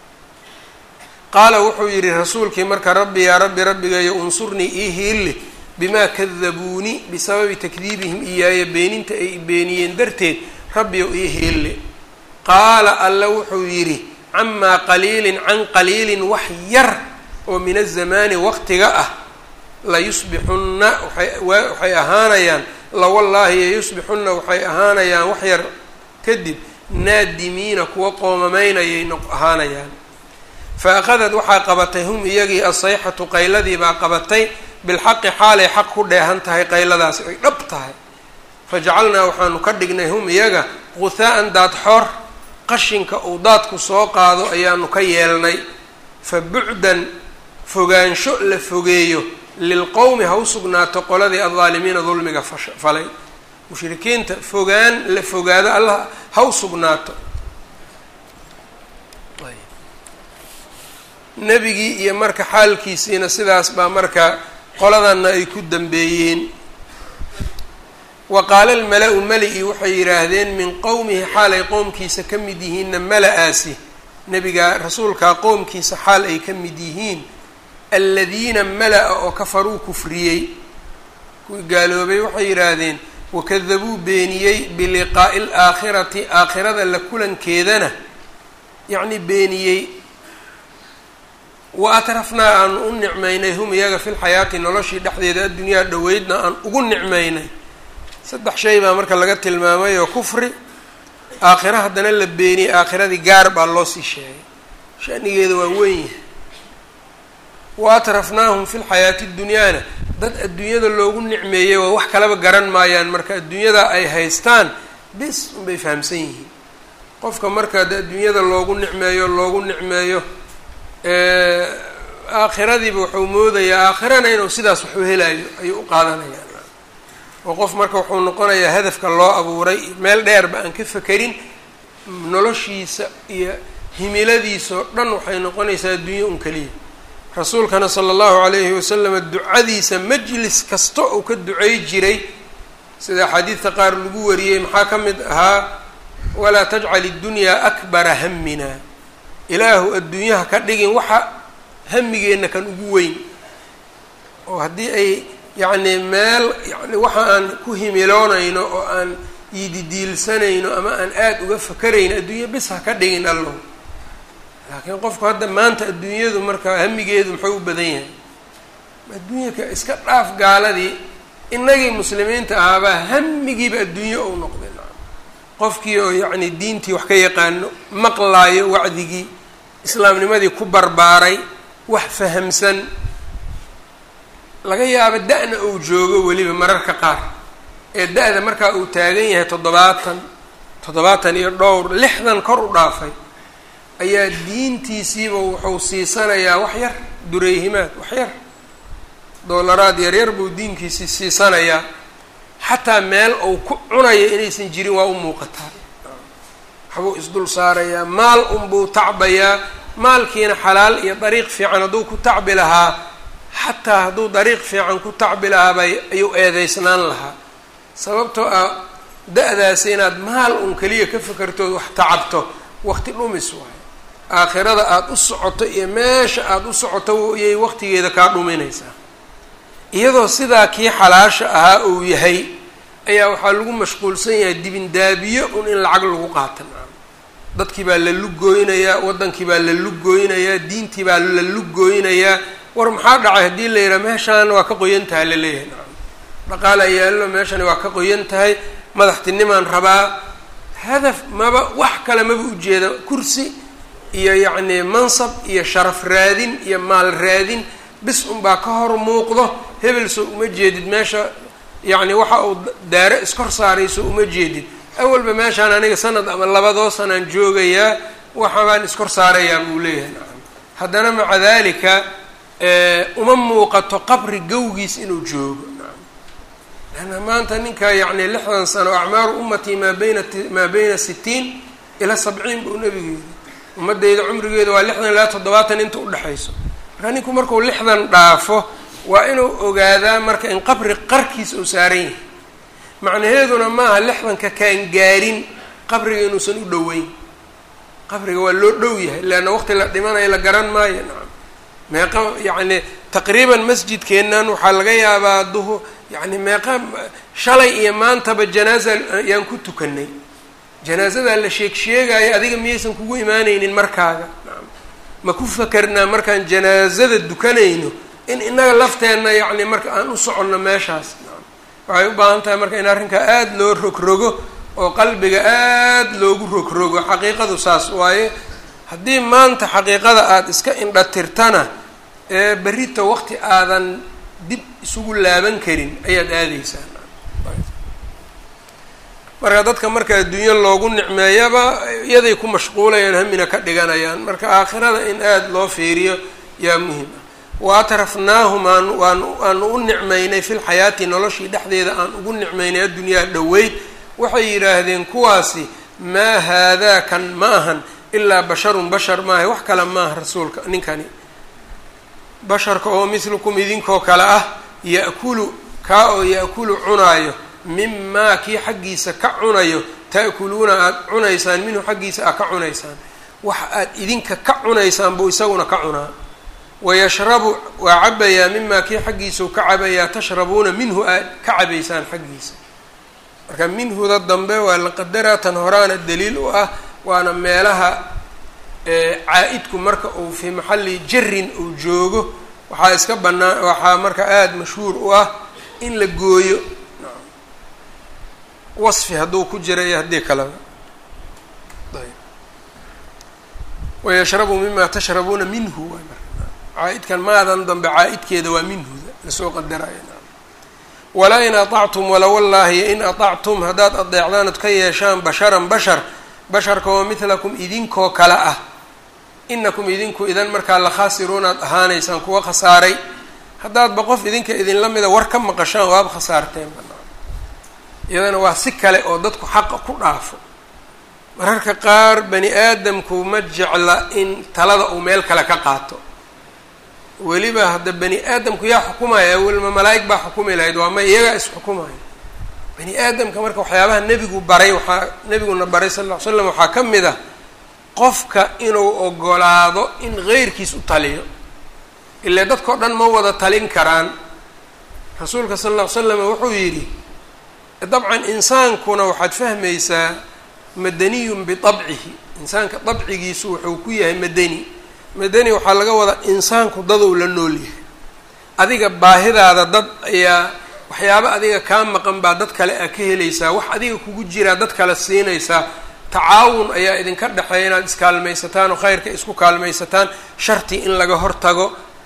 qaala wuxuu yidhi rasuulkii marka rabbi yaa rabbi rabbigayo unsurnii ii hiilli bimaa kadabuuni bisababi takdiibihim iyaaya beeninta ay beeniyeen darteed rabbiyow ii hiilli qaala alla wuxuu yidhi camaa qaliilin can qaliilin wax yar oo min azamaani waqtiga ah layusbixunna waxay ahaanayaan lawallaahi yayusbixunna waxay ahaanayaan wax yar kadib naadimiina kuwa qoomamaynayay ahaanayaan fa akhadat waxaa qabatay hum iyagii asayxatu qayladii baa qabatay bilxaqi xaalay xaq ku dheehan tahay qayladaasi ay dhab tahay fa jacalnaa waxaanu ka dhignay hum iyaga quhaa'an daadxoor qashinka uu daadku soo qaado ayaanu ka yeelnay fa bucdan fogaansho la fogeeyo lilqowmi ha u sugnaato qoladii aldaalimiina dulmiga falay mushrikiinta fogaan la fogaado allah ha u sugnaato nebigii iyo marka xaalkiisiina sidaas baa marka qoladanna ay ku dambeeyeen wa qaala almala-u meli-i waxay yidhaahdeen min qowmihi xaal ay qoomkiisa ka mid yihiinna mala-aasi nebiga rasuulkaa qoomkiisa xaal ay ka mid yihiin aladiina mala-a oo kafaruu kufriyey kuwii gaaloobay waxay yidhaahdeen wakadabuu beeniyey biliqaa'i alaakhirati aakhirada la kulankeedana yacni beeniyey wa atrafnaa aanu u nicmaynay hum iyaga fi lxayaati noloshii dhexdeeda addunyaa dhoweydna aan ugu nicmaynay saddex shay baa marka laga tilmaamay oo kufri aakhira haddana la beeniyey aakhiradii gaar baa loo sii sheegay shanigeeda waa weyn yahay wa atrafnaahum fi lxayaati dunyaana dad adduunyada loogu nicmeeyey waa wax kalaba garan maayaan marka adduunyada ay haystaan bis unbay fahamsan yihiin qofka marka de adduunyada loogu nicmeeyo loogu nicmeeyo aakhiradiiba wuxuu moodayaa aakhirana inuu sidaas waxu helayo ayuu u qaadanayaa oo qof marka wuxuu noqonayaa hadafka loo abuuray meel dheerba aan ka fekerin noloshiisa iyo himiladiisao dhan waxay noqonaysaa adduunye un keliya rasuulkana sala allahu calayhi wasalam ducadiisa majlis kasta uu ka ducey jiray sida axaadiidta qaar lagu wariyey maxaa ka mid ahaa walaa tajcal iddunyaa akbara hamina ilaahu adduunyaha ka dhigin waxa hamigeenna kan ugu weyn oo haddii ay yacni meel yani waxa aan ku himiloonayno oo aan yididiilsanayno ama aan aada uga fakarayno adduunya bis ha ka dhigin allow laakiin qofku hadda maanta adduunyadu marka hamigeedu muxuu u badan yahay adduunyaka iska dhaaf gaaladii innagii muslimiinta ahaabaa hamigiiba adduunye ou noqday qofkii oo yacni diintii wax ka yaqaano maqlaayo wacdigii islaamnimadii ku barbaaray wax fahamsan laga yaabo da-na uu joogo weliba mararka qaar ee da-da markaa uu taagan yahay toddobaatan toddobaatan iyo dhowr lixdan kor u dhaafay ayaa diintiisiiba wuxuu siisanayaa wax yar dureyhimaad wax yar doolaraad yaryar buu diinkiisii siisanayaa xataa meel uu ku cunayo inaysan jirin waa u muuqataa waxbuu isdul saarayaa maal unbuu tacbayaa maalkiina xalaal iyo dariiq fiican hadduu ku tacbi lahaa xataa hadduu dariiq fiican ku tacbi lahaaba ayuu eedeysnaan lahaa sababtoo ah da-daasi inaad maal un keliya ka fakartood wax tacabto waqti dhumis waayo aakhirada aada u socoto iyo meesha aada u socoto iyay waqtigeeda kaa dhuminaysaa iyadoo sidaa kii xalaasha ahaa uu yahay ayaa waxaa lagu mashquulsan yahay dibindaabiyo un in lacag lagu qaata dadkii baa la lugooynayaa waddankii baa la lugooynayaa diintii baa la lugooynayaa war maxaa dhacay haddii la yidhaha meeshaan waa ka qoyan tahay laleeyahay nacam dhaqaala yaallo meeshani waa ka qoyan tahay madaxtinimaan rabaa hadaf maba wax kale maba ujeeda kursi iyo yacni mansab iyo sharaf raadin iyo maal raadin bis unbaa ka hor muuqdo hebel soo uma jeedid meesha yacni waxa uu daare iskor saarayso uma jeedid awalba meeshaan aniga sanad ama labadoo sanaan joogayaa waxabaan iskor saarayaa buu leeyahay nacam haddana maca dalika uma muuqato qabri gawgiis inuu joogo nacam leanna maanta ninka yacni lixdan sano acmaaru ummatii maa bayna maa bayna sitiin ilaa sabciin buu nabigu yidhi ummadeyda cumrigeeda waa lixdan ilaa toddobaatan inta udhexayso marka ninku markuu lixdan dhaafo waa inuu ogaadaa marka in qabri qarkiis uu saaran yahay macnaheeduna maaha lixdanka kaan gaarin qabriga inuusan u dhoweyn qabriga waa loo dhow yahay leanna waqti la dhimanayo la garan maayo nacam meeqa yacni taqriiban masjidkeennan waxaa laga yaabaa duhu yacni meeqa shalay iyo maantaba janaaza ayaan ku tukanay janaasadaa la sheeg sheegaayo adiga miyaysan kugu imaanaynin markaaga nacam ma ku fakarnaa markaan janaazada dukanayno in innaga lafteenna yacni marka aan u soconno meeshaas nacam waxay u baahan tahay marka in arrinkaa aada loo rogrogo oo qalbiga aada loogu rogrogo xaqiiqadu saas waaye haddii maanta xaqiiqada aada iska indhatirtana ee berrita waqti aadan dib isugu laaban karin ayaad aadeysaa marka dadka marka adduunyo loogu nicmeeyaba iyaday ku mashquulayaan hamina ka dhiganayaan marka aakhirada in aada loo fiiriyo yaa muhim ah wa atrafnaahum aan waan aanu u nicmaynay fi lxayaati noloshii dhexdeeda aan ugu nicmaynay addunyaa dhoweyd waxay yidhaahdeen kuwaasi maa haadaa kan ma ahan ilaa basharun bashar maaha wax kale maaha rasuulka ninkani basharka oo mislukum idinkoo kale ah ya'kulu kaa oo ya'kulu cunaayo mimaa kii xaggiisa ka cunayo ta'kuluuna aada cunaysaan minhu xaggiisa aad ka cunaysaan wax aad idinka ka cunaysaan buu isaguna ka cunaa wayashrabu waa cabayaa mimaa kii xaggiisau ka cabayaa tashrabuuna minhu aad ka cabaysaan xaggiisa marka minhuda dambe waa la qadaraa tan horaana daliil u ah waana meelaha caa-idku marka uu fii maxalli jarin uu joogo waxaa iska banaan waxaa marka aada mashhuur u ah in la gooyo wasfi hadduu ku jira iyo haddii kaleba wayashrabu mima tashrabuuna minhu waay marka caa-idkan maadan dambe caa-idkeeda waa minhuda lasoo qadaraya walaa in aطactum wala wallaahi in aطactum haddaad adeecdaan od ka yeeshaan basharan bashar basharka oo midlakum idinkoo kale ah inakum idinku idan markaa la khaasiruunaad ahaanaysaan kuwa khasaaray haddaadba qof idinka idinla mida war ka maqashaan waaba khasaarteen banaan iyadana waa si kale oo dadku xaqa ku dhaafo mararka qaar bani aadamku ma jecla in talada uu meel kale ka qaato weliba hadda bani aadamku yaa xukumaya welma malaa'ig baa xukumi lahayd waa ma iyagaa isxukumaya bani aadamka marka waxyaabaha nebigu baray waxaa nebiguna baray sal ll ly slam waxaa ka mid ah qofka inuu ogolaado in heyrkiis u taliyo ilaa dadkao dhan ma wada talin karaan rasuulka sal lla ly slam wuxuu yidhi dabcan insaankuna waxaad fahmaysaa madaniyun biabcihi insaanka dabcigiisu wuxuu ku yahay madani madani waxaa laga wadaa insaanku dadow la nool yahay adiga baahidaada dad ayaa waxyaaba adiga kaa maqan baa dad kale aa ka helaysaa wax adiga kugu jiraa dad kale siinaysaa tacaawun ayaa idinka dhexeeya inaad iskaalmaysataan oo khayrka isku kaalmaysataan sharti in laga hortago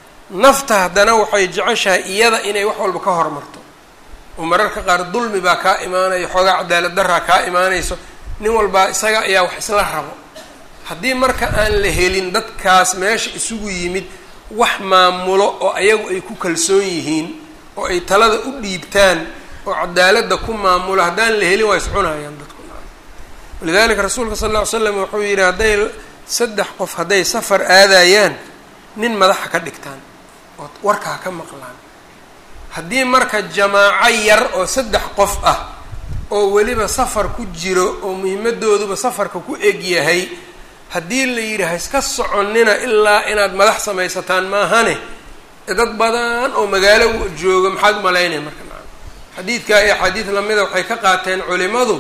nafta haddana waxay jeceshahay iyada inay wax walba ka hormarto oo mararka qaar dulmi baa kaa imaanaya xoogaa cadaalad daraa kaa imaanayso nin walbaa isaga ayaa wax isla rabo haddii marka aan la helin dadkaas meesha isugu yimid wax maamulo oo ayagu ay ku kalsoon yihiin oo ay talada u dhiibtaan oo cadaaladda ku maamulo haddaan la helin waa iscunayaan dadku walidalika rasuulka sal lla ly slam wuxuu yidhi hadday saddex qof hadday safar aadayaan nin madaxa ka dhigtaan oo warkaa ka maqlaan haddii marka jamaaco yar oo saddex qof ah oo weliba safar ku jiro oo muhimadooduba safarka ku eg yahay haddii la yidhi ha iska soconnina ilaa inaad madax samaysataan maahane dad badan oo magaalo jooga maxaad umalaynaya marka maa xadiidkaa iyo axaadiid lamida waxay ka qaateen culimadu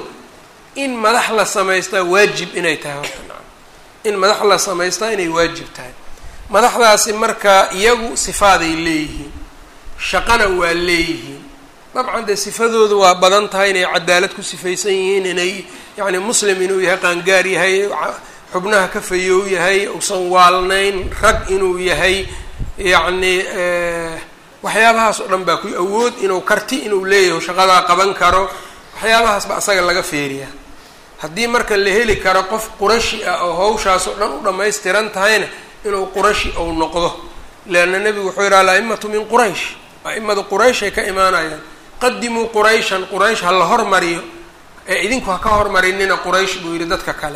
in madax la samaystaa waajib inay tahay horta maa in madax la samaystaa inay waajib tahay madaxdaasi marka iyagu sifaaday leeyihiin shaqana waa leeyihiin dabcan dee sifadoodu waa badan tahay inay cadaalad ku sifaysan yihiin inay yacni muslim inuu yahay qaangaar yahay xubnaha ka fayow yahay uusan waalnayn rag inuu yahay yacni waxyaabahaas oo dhan baa ku awood inuu karti inuu leeyahay shaqadaa qaban karo waxyaabahaas ba asaga laga feeriya haddii marka la heli karo qof qurashi ah oo hawshaas oo dhan u dhammaystiran tahayna inuu qurashi ou noqdo leanna nebigu wuxuu yidhi al-a'imatu min quraysh a'imada qurayshay ka imaanayaan qadimuu qurayshan quraysh ha la hormariyo ee idinku ha ka hormarinina quraysh buu yidhi dadka kale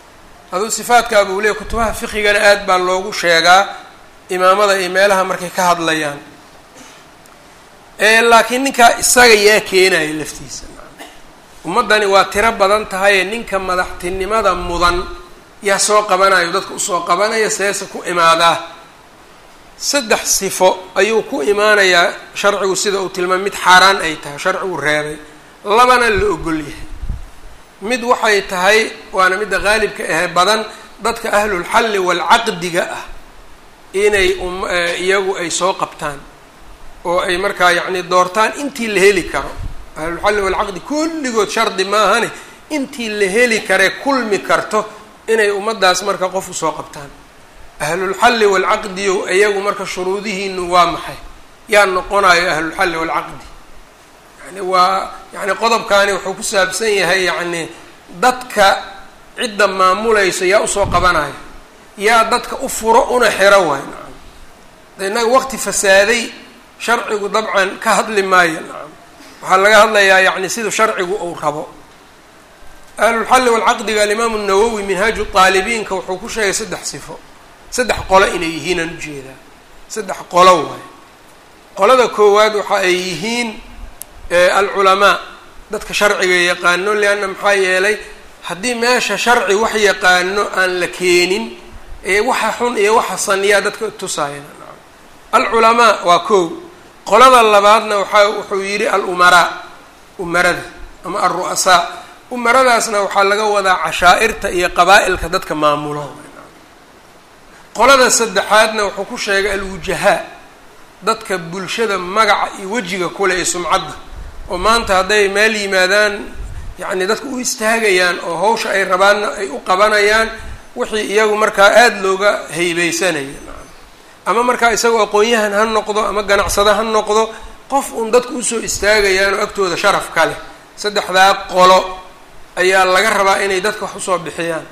aduu sifaadkaa buu leeyay kutubaha fiqigana aad baa loogu sheegaa imaamada iyo meelaha markay ka hadlayaan laakiin ninkaa isaga yaa keenaya laftiisa ummaddani waa tiro badan tahaye ninka madaxtinimada mudan yaa soo qabanayo dadka usoo qabanaya seese ku imaadaa saddex sifo ayuu ku imaanayaa sharcigu sida uu tilmaamay mid xaaraan ay tahay sharcigu reebay labana la ogol yahay mid waxay tahay waana midda qaalibka ahe badan dadka ahlulxalli waalcaqdiga ah inay um iyagu ay soo qabtaan oo ay markaa yacni doortaan intii la heli karo ahlulxalli waalcaqdi kulligood shardi maahane intii la heli karee kulmi karto inay ummaddaas marka qof usoo qabtaan ahlulxalli waalcaqdiyo iyagu marka shuruudihiinu waa maxay yaa noqonayo ahlulxalli waalcaqdi yani waa yani qodobkaani wuxuu ku saabsan yahay yacni dadka cidda maamulayso yaa usoo qabanayo yaa dadka u furo una xiro waay nacam innaga waqti fasaaday sharcigu dabcan ka hadli maayo nacam waxaa laga hadlayaa yacni siduu sharcigu uu rabo ahlulxalli walcaqdiga alimaamu nawowi minhaaju taalibiinka wuxuu ku sheegay saddex sifo saddex qolo inay yihiin aan ujeedaa saddex qolo waayo qolada koowaad waxa ay yihiin alculamaa dadka sharciga yaqaano leanna maxaa yeelay haddii meesha sharci wax yaqaano aan la keenin ee waxa xun iyo waxa saniyaa dadka tusaaya alculamaa waa kow qolada labaadna waxaa wuxuu yidhi alumaraa umarada ama alru'asaa umaradaasna waxaa laga wadaa cashaa'irta iyo qabaa'ilka dadka maamulo qolada saddexaadna wuxuu ku sheegay alwujahaa dadka bulshada magaca iyo wejiga kule ee sumcadda oo maanta hadday meel yimaadaan yacni dadka u istaagayaan oo hawsha ay rabaanna ay u qabanayaan wixii iyagu markaa aada looga haybeysanaya ama markaa isagoo aqoon-yahan ha noqdo ama ganacsado ha noqdo qof uun dadku usoo istaagayaan oo agtooda sharaf ka leh saddexdaa qolo ayaa laga rabaa inay dadka wax usoo bixiyaan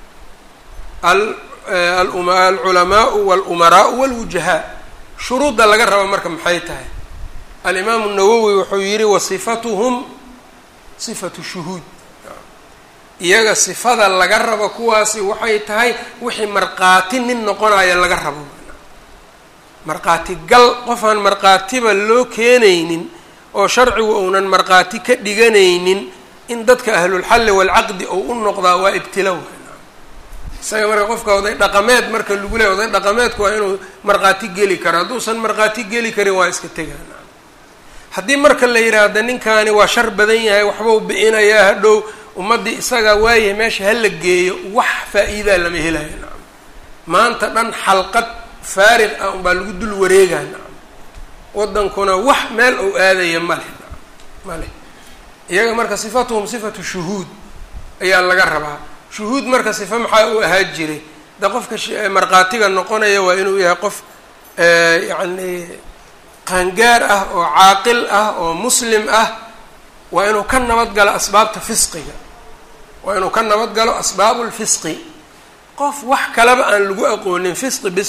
alculamaau walumaraau walwujahaa shuruudda laga raba marka maxay tahay alimaamu nawowi wuxuu yihi wasifatuhum sifatu shuhuud iyaga sifada laga rabo kuwaasi waxay tahay wixii markhaati nin noqonaya laga rabo markhaati gal qofaan markhaatiba loo keenaynin oo sharcigu uunan markhaati ka dhiganaynin in dadka ahlulxalli waalcaqdi ou u noqdaa waa ibtilo isaga marka qofka oday dhaqameed marka lagu leeya oday dhaqameedku waa inuu markhaati geli karo hadduusan markhaati geli karin waa iska tegaan haddii marka la yidhaahda ninkaani waa shar badan yahay waxbau bi-inayaa hadhow ummaddii isagaa waayahay meesha hala geeyo wax faa-iidaa lama helayo nacam maanta dhan xalqad faarig ah unbaa lagu dul wareegaa nacam waddankuna wax meel ou aadaya maleh nacam maleh iyaga marka sifatuhum sifatu shuhuud ayaa laga rabaa shuhuud marka sifa maxaa u ahaa jiray de qofka markhaatiga noqonaya waa inuu yahay qof yacni qaangaar ah oo caaqil ah oo muslim ah waa inuu ka nabad galo asbaabta fisqiga waa inuu ka nabad galo asbaabu lfisqi qof wax kaleba aan lagu aqoonin fisqi bis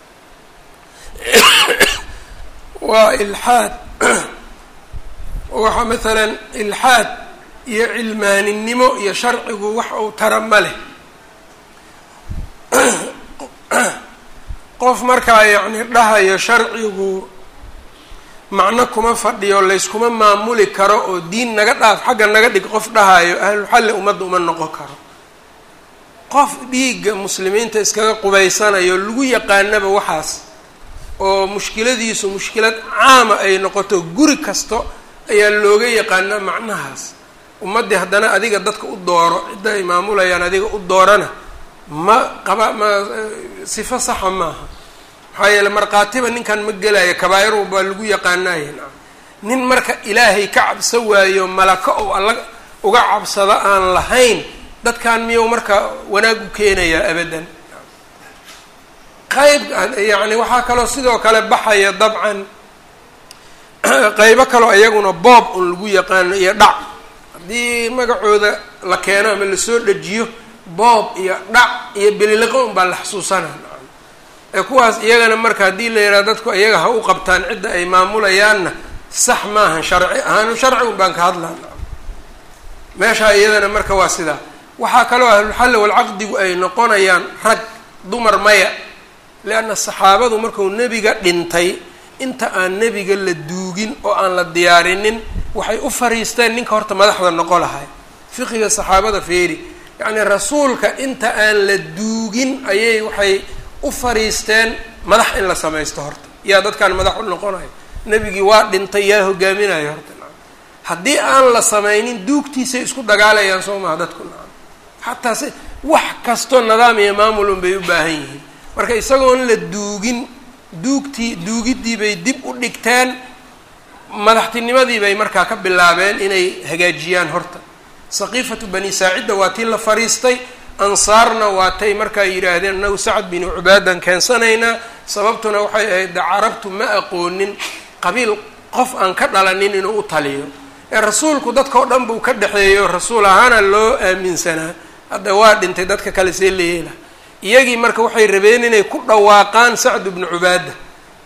waa ilxaad waxa maalan ilxaad iyo cilmaaninimo iyo sharcigu wax uu tara ma leh qof markaa yacni dhahayo sharcigu macno kuma fadhiyo layskuma maamuli karo oo diin naga dhaaf xagga naga dhig qof dhahayo ahlulxalli ummadda uma noqon karo qof dhiigga muslimiinta iskaga qubaysanayo lagu yaqaanaba waxaas oo mushkiladiisu mushkilad caama ay noqoto guri kasto ayaa looga yaqaanaa macnahaas ummaddii haddana adiga dadka u dooro cidda ay maamulayaan adiga u doorana ma qaba ma sifo saxa maaha maxaa yeele markhaatiba ninkan ma gelayo kabaa'iru baa lagu yaqaanaaye nacam nin marka ilaahay ka cabso waayo malako ou alla uga cabsado aan lahayn dadkan miyuu marka wanaag u keenayaa abadan qayb yacni waxaa kaloo sidoo kale baxaya dabcan qaybo kaloo iyaguna boob un lagu yaqaano iyo dhac haddii magacooda la keeno ama lasoo dhajiyo boob iyo dhac iyo beliliqo un baa la xasuusanaa ee kuwaas iyagana marka haddii la yidhaha dadku iyaga ha u qabtaan cidda ay maamulayaanna sax maahan sharci ahaanu sharci un baan ka hadlaa meeshaa iyadana marka waa sidaa waxaa kaloo ahlulxalli walcaqdigu ay noqonayaan rag dumar maya leanna saxaabadu markuu nebiga dhintay inta aan nebiga la duugin oo aan la diyaarinin waxay u fariisteen ninka horta madaxda noqo lahay fiqiga saxaabada feeri yacnii rasuulka inta aan la duugin ayay waxay u fariisteen madax in la samaysto horta yaa dadkaan madax u noqonayo nebigii waa dhintay yaa hogaaminayo horta nacam haddii aan la samaynin duugtiisay isku dagaalayaan soo maha dadku nacam xataa si wax kastoo nidaam iyo maamul un bay u baahan yihiin marka isagoon la duugin duugtii duugiddii bay dib u dhigteen madaxtinimadii bay markaa ka bilaabeen inay hagaajiyaan horta saqiifatu bani saacidda waa tii la fariistay ansaarna waatay markaa yidhaahdeen annagu sacad binu cubaadan keensanaynaa sababtuna waxay ahayd de carabtu ma aqoonin qabiil qof aan ka dhalanin inuu u taliyo ee rasuulku dadka oo dhan buu ka dhexeeyo rasuul ahaana loo aaminsanaa hadda waa dhintay dadka kale see la yeela iyagii marka waxay rabeen inay ku dhawaaqaan sacd bnu cubaada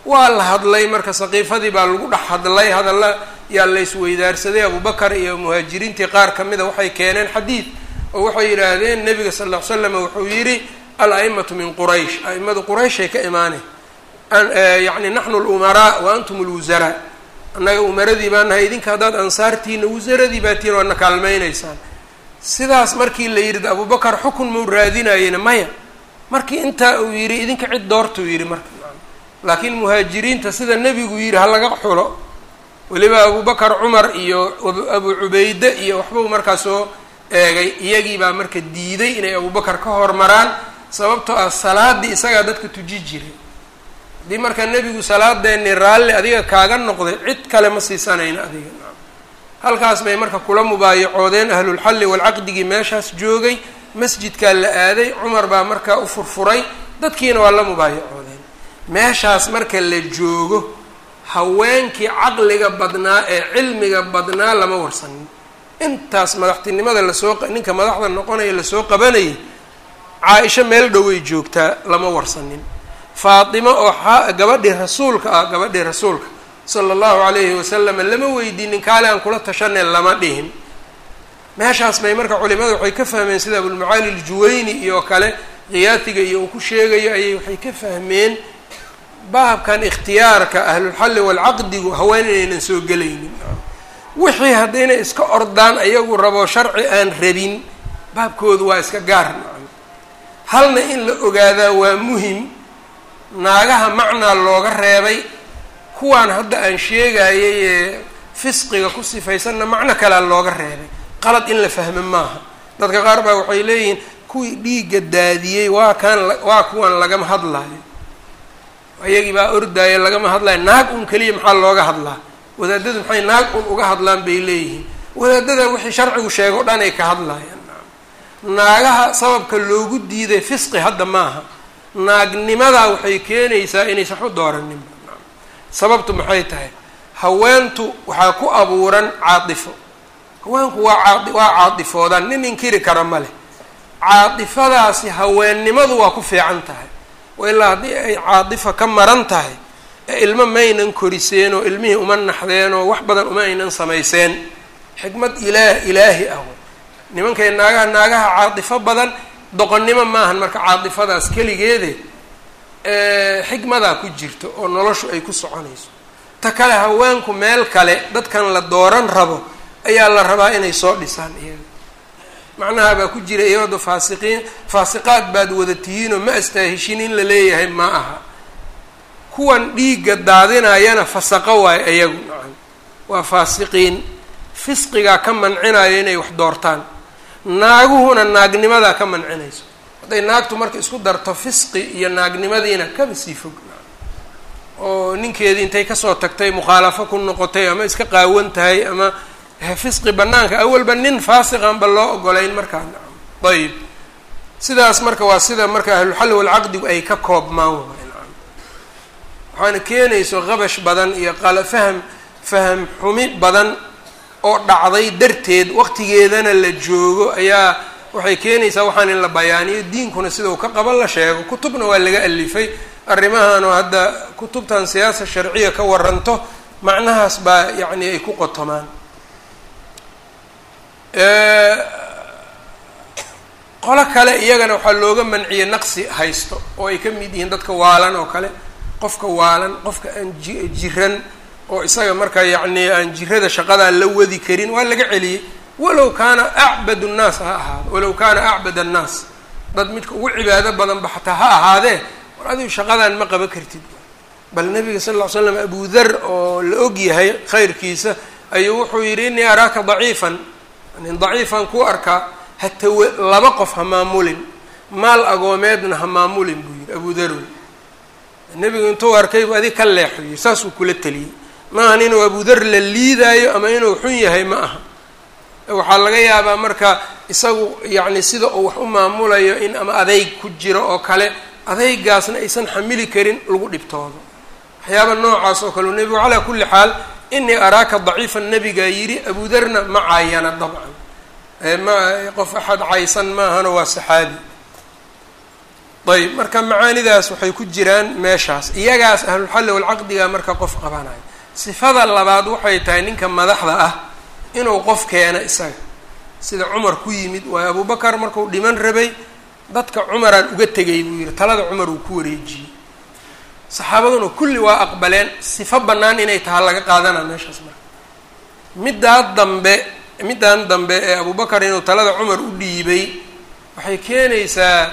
waa la hadlay marka saqiifadii baa lagu dhex hadlay hadalla yaa la isweydaarsaday abubakar iyo muhaajiriintii qaar ka mida waxay keeneen xadiid oo waxay yidhaahdeen nebiga sal ll ly slam wuxuu yidhi al-a'imatu min quraysh a'imadu qurayshay ka imaanay yacni naxnu lumaraa wa antum lwusaraa annaga umaradii baa nahay idinka haddaad ansaartiina wasaradii baa tihiin waadna kaalmaynaysaan sidaas markii la yidhi abubakar xukun mau raadinayena maya markii intaa uu yidhi idinka cid doortuu yidhi marka laakiin muhaajiriinta sida nebigu yidhi ha laga xulo weliba abubakar cumar iyo abu cubayde iyo waxbuu markaa soo eegay iyagii baa marka diiday inay abubakar ka hormaraan sababtoo ah salaadii isagaa dadka tuji jiray haddii marka nebigu salaadeeni raalli adiga kaaga noqday cid kale ma siisanayna adiga halkaas bay marka kula mubaayacoodeen ahlulxalli walcaqdigii meeshaas joogay masjidkaa la aaday cumar baa markaa u furfuray dadkiina waa la mubaayacoodeen meeshaas marka la joogo haweenkii caqliga badnaa ee cilmiga badnaa lama warsanin intaas madaxtinimada lasoo ninka madaxda noqonaya lasoo qabanayay caa-isho meel dhoway joogtaa lama warsanin faatimo oo gabadhii rasuulka ah gabadhii rasuulka sala allahu calayhi wasalam lama weydiinin kaale aan kula tashaneen lama dhihin meeshaas bay marka culimada waxay ka fahmeen sida abulmacaali aljuwayni iyo kale khiyaatiga iyo uu ku sheegayo ayay waxay ka fahmeen baabkan ikhtiyaarka ahlulxalli walcaqdigu haween inaynan soo gelaynin wixii haddayna iska ordaan ayagu rabo sharci aan rabin baabkoodu waa iska gaar nacam halna in la ogaadaa waa muhim naagaha macnaa looga reebay kuwaan hadda aan sheegayay ee fisqiga ku sifaysanna macno kalea looga reebay qalad in la fahmo maaha dadka qaar baa waxay leeyihiin kuwii dhiigga daadiyey waa kaan waa kuwan lagama hadlaayo ayagii baa ordaaya lagama hadlayo naag un keliya maxaa looga hadlaa wadaadadu maxay naag un uga hadlaan bay leeyihiin wadaadada wixii sharcigu sheego o dhan ay ka hadlaayaan naagaha sababka loogu diiday fisqi hadda maaha naagnimadaa waxay keenaysaa inaysan waxu dooranin sababtu maxay tahay haweentu waxaa ku abuuran caatifo haweenku waa caa waa caadifoodaan nin inkiri kara ma leh caatifadaasi haweennimadu waa ku fiican tahay oo ilaa haddii ay caadifa ka maran tahay ee ilmo maynan koriseen oo ilmihii uma naxdeen oo wax badan uma aynan samayseen xikmad ilaah ilaahi ah nimankay naagaha naagaha caatifo badan doqonnimo maahan marka caatifadaas keligeede xikmadaa ku jirto oo noloshu ay ku soconayso ta kale haweenku meel kale dadkan la dooran rabo ayaa la rabaa inay soo dhisaan iyaga macnaha baa ku jira iyado faasiqiin faasiqaad baad wada tihiinoo ma astaaheshin in la leeyahay ma aha kuwan dhiigga daadinayana fasaqo waayo iyagu nacam waa faasiqiin fisqigaa ka mancinaya inay wax doortaan naaguhuna naagnimadaa ka mancinayso hadday naagtu marka isku darto fisqi iyo naagnimadiina kaba sii fog oo ninkeedii intay kasoo tagtay mukhaalafo ku noqotay ama iska qaawan tahay ama fisqi banaanka awalba nin faasiqanba loo ogolayn markaa nacam ayib sidaas marka waa sida marka ahlulxalli walcaqdigu ay ka koobmaan waay nacam waxaana keenayso qabash badan iyo qala faham faham xumi badan oo dhacday darteed waqtigeedana la joogo ayaa waxay keenaysaa waxaan in la bayaaniyo diinkuna sida uu ka qaban la sheego kutubna waa laga alifay arrimahan oo hadda kutubtan siyaasa sharciya ka waranto macnahaas baa yacni ay ku qotomaan qolo kale iyagana waxaa looga manciyey naqsi haysto oo ay ka mid yihiin dadka waalan oo kale qofka waalan qofka aan ji jiran oo isaga marka yacni aan jirada shaqadaa la wadi karin waa laga celiyey walow kaana acbad nnaas ha ahaado walow kaana acbad annaas dad midka ugu cibaado badanba xataa ha ahaadee war adigu shaqadan ma qaban kartid bal nabiga sal ll ly slam abu dar oo la og yahay khayrkiisa ayuu wuxuu yidhi innii araaka daciifan nin daciifan ku arkaa hatawe laba qof ha maamulin maal agoomeedna ha maamulin buu yidhi abu darow nebigu intuu arkay bu adig ka leexo yiri saasuu kula teliyey maahan inuu abu dar la liidaayo ama inuu xun yahay ma aha waxaa laga yaabaa marka isagu yacni sida uu wax u maamulayo in ama adeyg ku jiro oo kale adeygaasna aysan xamili karin lagu dhibtoodo waxyaaba noocaas oo kale u nebigu calaa kulli xaal inii araaka daciifan nebigaa yidhi abudarna ma caayana dabcan ma qof axad caysan maahano waa saxaabi ayb marka macaanidaas waxay ku jiraan meeshaas iyagaas ahlulxalli walcaqdiga marka qof qabanayo sifada labaad waxay tahay ninka madaxda ah inuu qof keeno isaga sida cumar ku yimid waayo abubakar markuu dhiman rabay dadka cumaraan uga tegay buu yihi talada cumar uu ku wareejiyey saxaabaduna kulli waa aqbaleen sifo bannaan inay taha laga qaadanaa meeshaas marka middaa dambe middan dambe ee abubakar inuu talada cumar u dhiibay waxay keenaysaa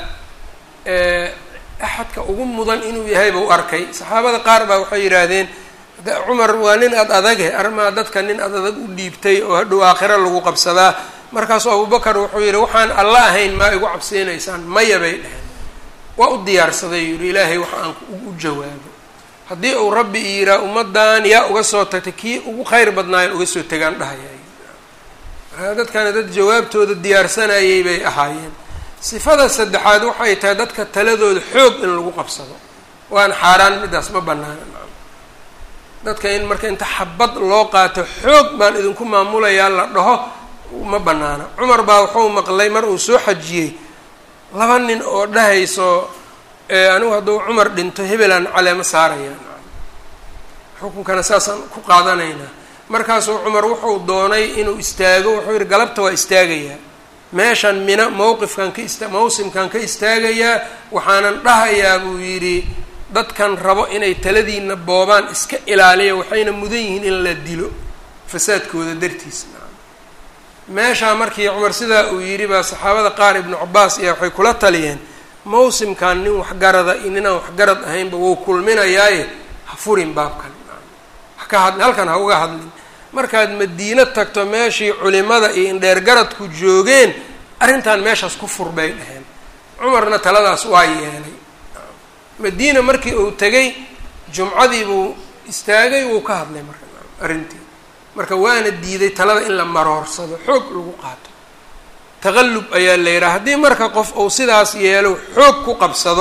axadka ugu mudan inuu yahay bau arkay saxaabada qaar baa waxay yidhaahdeen cumar waa nin ad adage armaa dadka nin ad adag u dhiibtay oo hadhow aakhiro lagu qabsadaa markaasuu abubakar wuxuu yidhi waxaan alla ahayn maa igu cabseynaysaan maya bay dheheen waa u diyaarsaday yidhi ilaahay waxa aan u jawaabo haddii uu rabbi i yiraa ummaddan yaa uga soo tagtay kii ugu khayr badnaayan uga soo tegaan dhahaya markaa dadkana dad jawaabtooda diyaarsanayay bay ahaayeen sifada saddexaad waxay tahay dadka taladooda xoog in lagu qabsado waan xaaraan midaas ma banaana dadka in marka inta xabad loo qaato xoog baan idinku maamulayaa la dhaho ma banaana cumar baa wuxuu maqlay mar uu soo xajiyey laba nin oo dhahayso anigu hadduu cumar dhinto hebelaan caleemo saaraya xukunkana saasaan ku qaadanaynaa markaasuu cumar wuxuu doonay inuu istaago wuxuu yihi galabta waa istaagayaa meeshan mina mowqifkan ka ista mawsimkan ka istaagayaa waxaanan dhahayaa buu yidhi dadkan rabo inay taladiina boobaan iska ilaaliya waxayna mudan yihiin in la dilo fasaadkooda dartiis meeshaa markii cumar sidaa uu yidhi baa saxaabada qaar ibnu cabaas iyo waxay kula taliyeen mawsimkan nin waxgarada iyo ninaan waxgarad ahaynba wuu kulminayaaye ha furin baabkan haka had halkan ha uga hadlin markaad madiino tagto meeshii culimada iyo indheergaradku joogeen arrintan meeshaas ku fur bay dhaheen cumarna taladaas waa yeelay madiina markii uu tegay jumcadii buu istaagay wuu ka hadlay marka arrintii marka waana diiday talada in la maroorsado xoog lagu qaato taqallub ayaa la yidhaha haddii marka qof uu sidaas yeelo xoog ku qabsado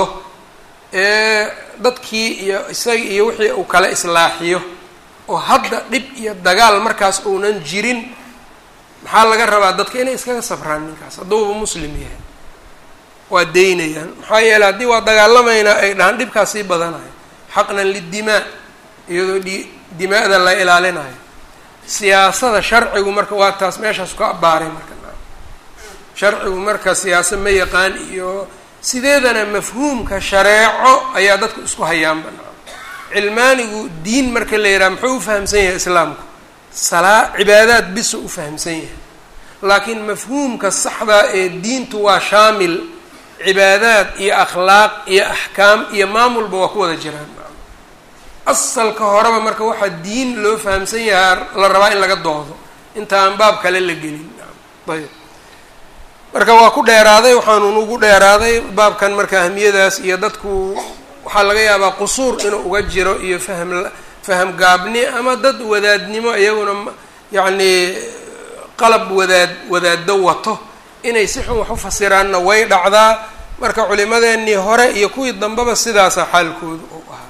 ee dadkii iyo isaga iyo wixii uu kala islaaxiyo oo hadda dhib iyo dagaal markaas uunan jirin maxaa laga rabaa dadka inay iskaga sabraan ninkaas hadduuba muslim yahay waa daynayaan maxaa yeeley haddii waa dagaalamaynaa ay dhahaan dhibkaas sii badanayo xaqnan lidimaa iyadoo dhi dimaa'da la ilaalinayo siyaasada sharcigu marka waa taas meeshaas ka abbaaray marka sharcigu marka siyaasa ma yaqaan iyo sideedana mafhuumka shareeco ayaa dadku isku hayaanba cilmaanigu diin marka la yidhaha muxuu ufahamsan yahay islaamku salaa cibaadaad bisu ufahamsan yahay laakiin mafhuumka saxdaa ee diintu waa shaamil cibaadaad iyo akhlaaq iyo axkaam iyo maamulba waa ku wada jiraan asalka horeba marka waxaa diin loo fahamsan yahaa la rabaa in laga doodo inta aan baab kale la gelin ayb marka waa ku dheeraaday waxaanu ugu dheeraaday baabkan marka ahmiyadaas iyo dadku waxaa laga yaabaa qusuur inuu uga jiro iyo fahm faham gaabni ama dad wadaadnimo iyaguna yacni qalab wadaad wadaado wato inay si xun wax u fasiraanna way dhacdaa marka culimadeenii hore iyo kuwii dambeba sidaasa xaalkooda uu ahaa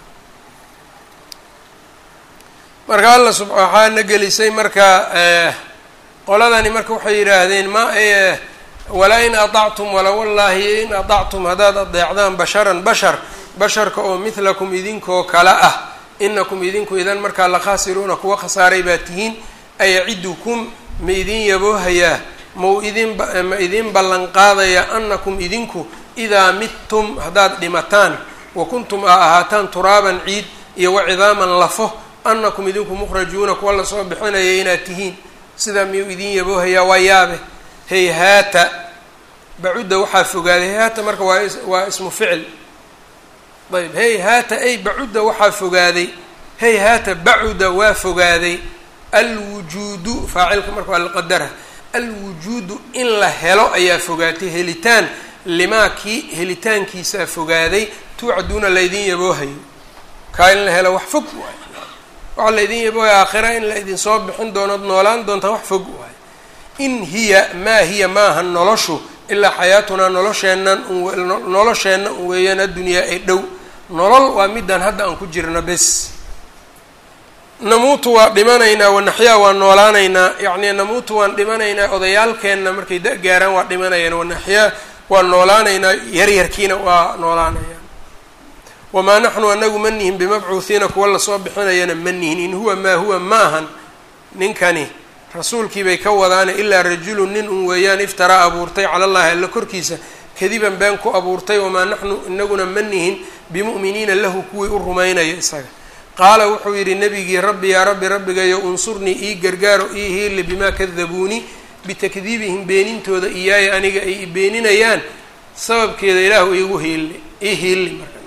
marka alla sub waxaana gelisay marka qoladani marka waxay yidhaahdeen ma walaa in aطactum wala wallaahi in aطactum haddaad adeecdaan basharan bashar basharka oo midlakum idinkoo kale ah inakum idinku idan markaa la khaasiruuna kuwa khasaaray baa tihiin ayacidukum ma idin yaboohayaa mau idin ma idin ballan qaadaya anakum idinku idaa midtum haddaad dhimataan wa kuntum a ahaataan turaaban ciid iyo wacidaaman lafo anakum idinku mukhrajuuna kuwa lasoo bixinaya inaad tihiin sidaa miyuu idin yaboohayaa waa yaabe hayhaata bacudda waxaa fogaaday hayhaata marka waa waa ismu ficil ayb hayhaata ay bacudda waxaa fogaaday hayhaata bacuda waa fogaaday alwujuudu faacilka marka waa laqadara alwujuudu in la helo ayaa fogaatay helitaan limaa kii helitaankiisaa fogaaday tuucaduuna laydin yaboohayo kaa in la helo wax fog waay waxaa laydin yaboohaya aakhira in la idin soo bixin doonood noolaan doontaa wax fog waay in hiya maa hiya maaha noloshu ilaa xayaatunaa nolosheennan nolosheenna un weeyaan addunyaa ee dhow nolol waa midaan hadda aan ku jirno bes namuutu waa dhimanaynaa wanaxyaa waa noolaanaynaa yacni namuutu waan dhimanaynaa odayaalkeenna markay da gaaraan waa dhimanayaan wanaxyaa waa noolaanaynaa yaryarkiina waa noolaanayaan wamaa naxnu anagu ma nihin bimabcuuhiina kuwa lasoo bixinayana ma nihin in huwa maa huwa ma ahan ninkani rasuulkii bay ka wadaane ilaa rajulun nin un weeyaan iftaraa abuurtay cala allahi alla korkiisa kadiban been ku abuurtay wamaa naxnu inaguna ma nihin bimu'miniina lahu kuwii u rumaynaya isaga qaala wuxuu yidhi nebigii rabbi yaa rabbi rabbigayo unsurnii ii gargaaro ii hiili bimaa kadabuunii bitakdiibihim beenintooda iyaaya aniga ay beeninayaan sababkeeda ilaahu iigu hiili ii hiili marka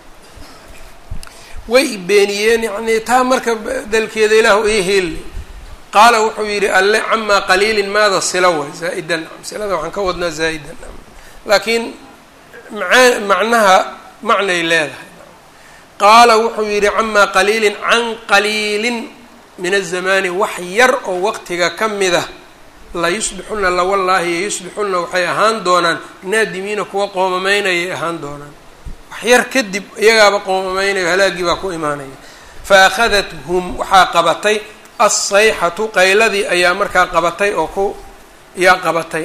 way beeniyeen yacnii taa marka dalkeeda ilaahu ii hiili qaala wuxuu yidhi alle camaa qaliilin maada sila way zaa-idan silada waxaan ka wadnaa zaa-idan laakiin maa macnaha macnay leedahay qaala wuxuu yidhi camaa qaliilin can qaliilin min azamaani wax yar oo waqtiga ka mid ah la yusbixuna lawallaahi yusbixuna waxay ahaan doonaan naadimiina kuwa qoomamaynayay ahaan doonaan wax yar kadib iyagaaba qoomameynayo halaagii baa ku imaanaya fa akhadathum waxaa qabatay alsayxatu qayladii ayaa markaa qabatay oo ku yaa qabatay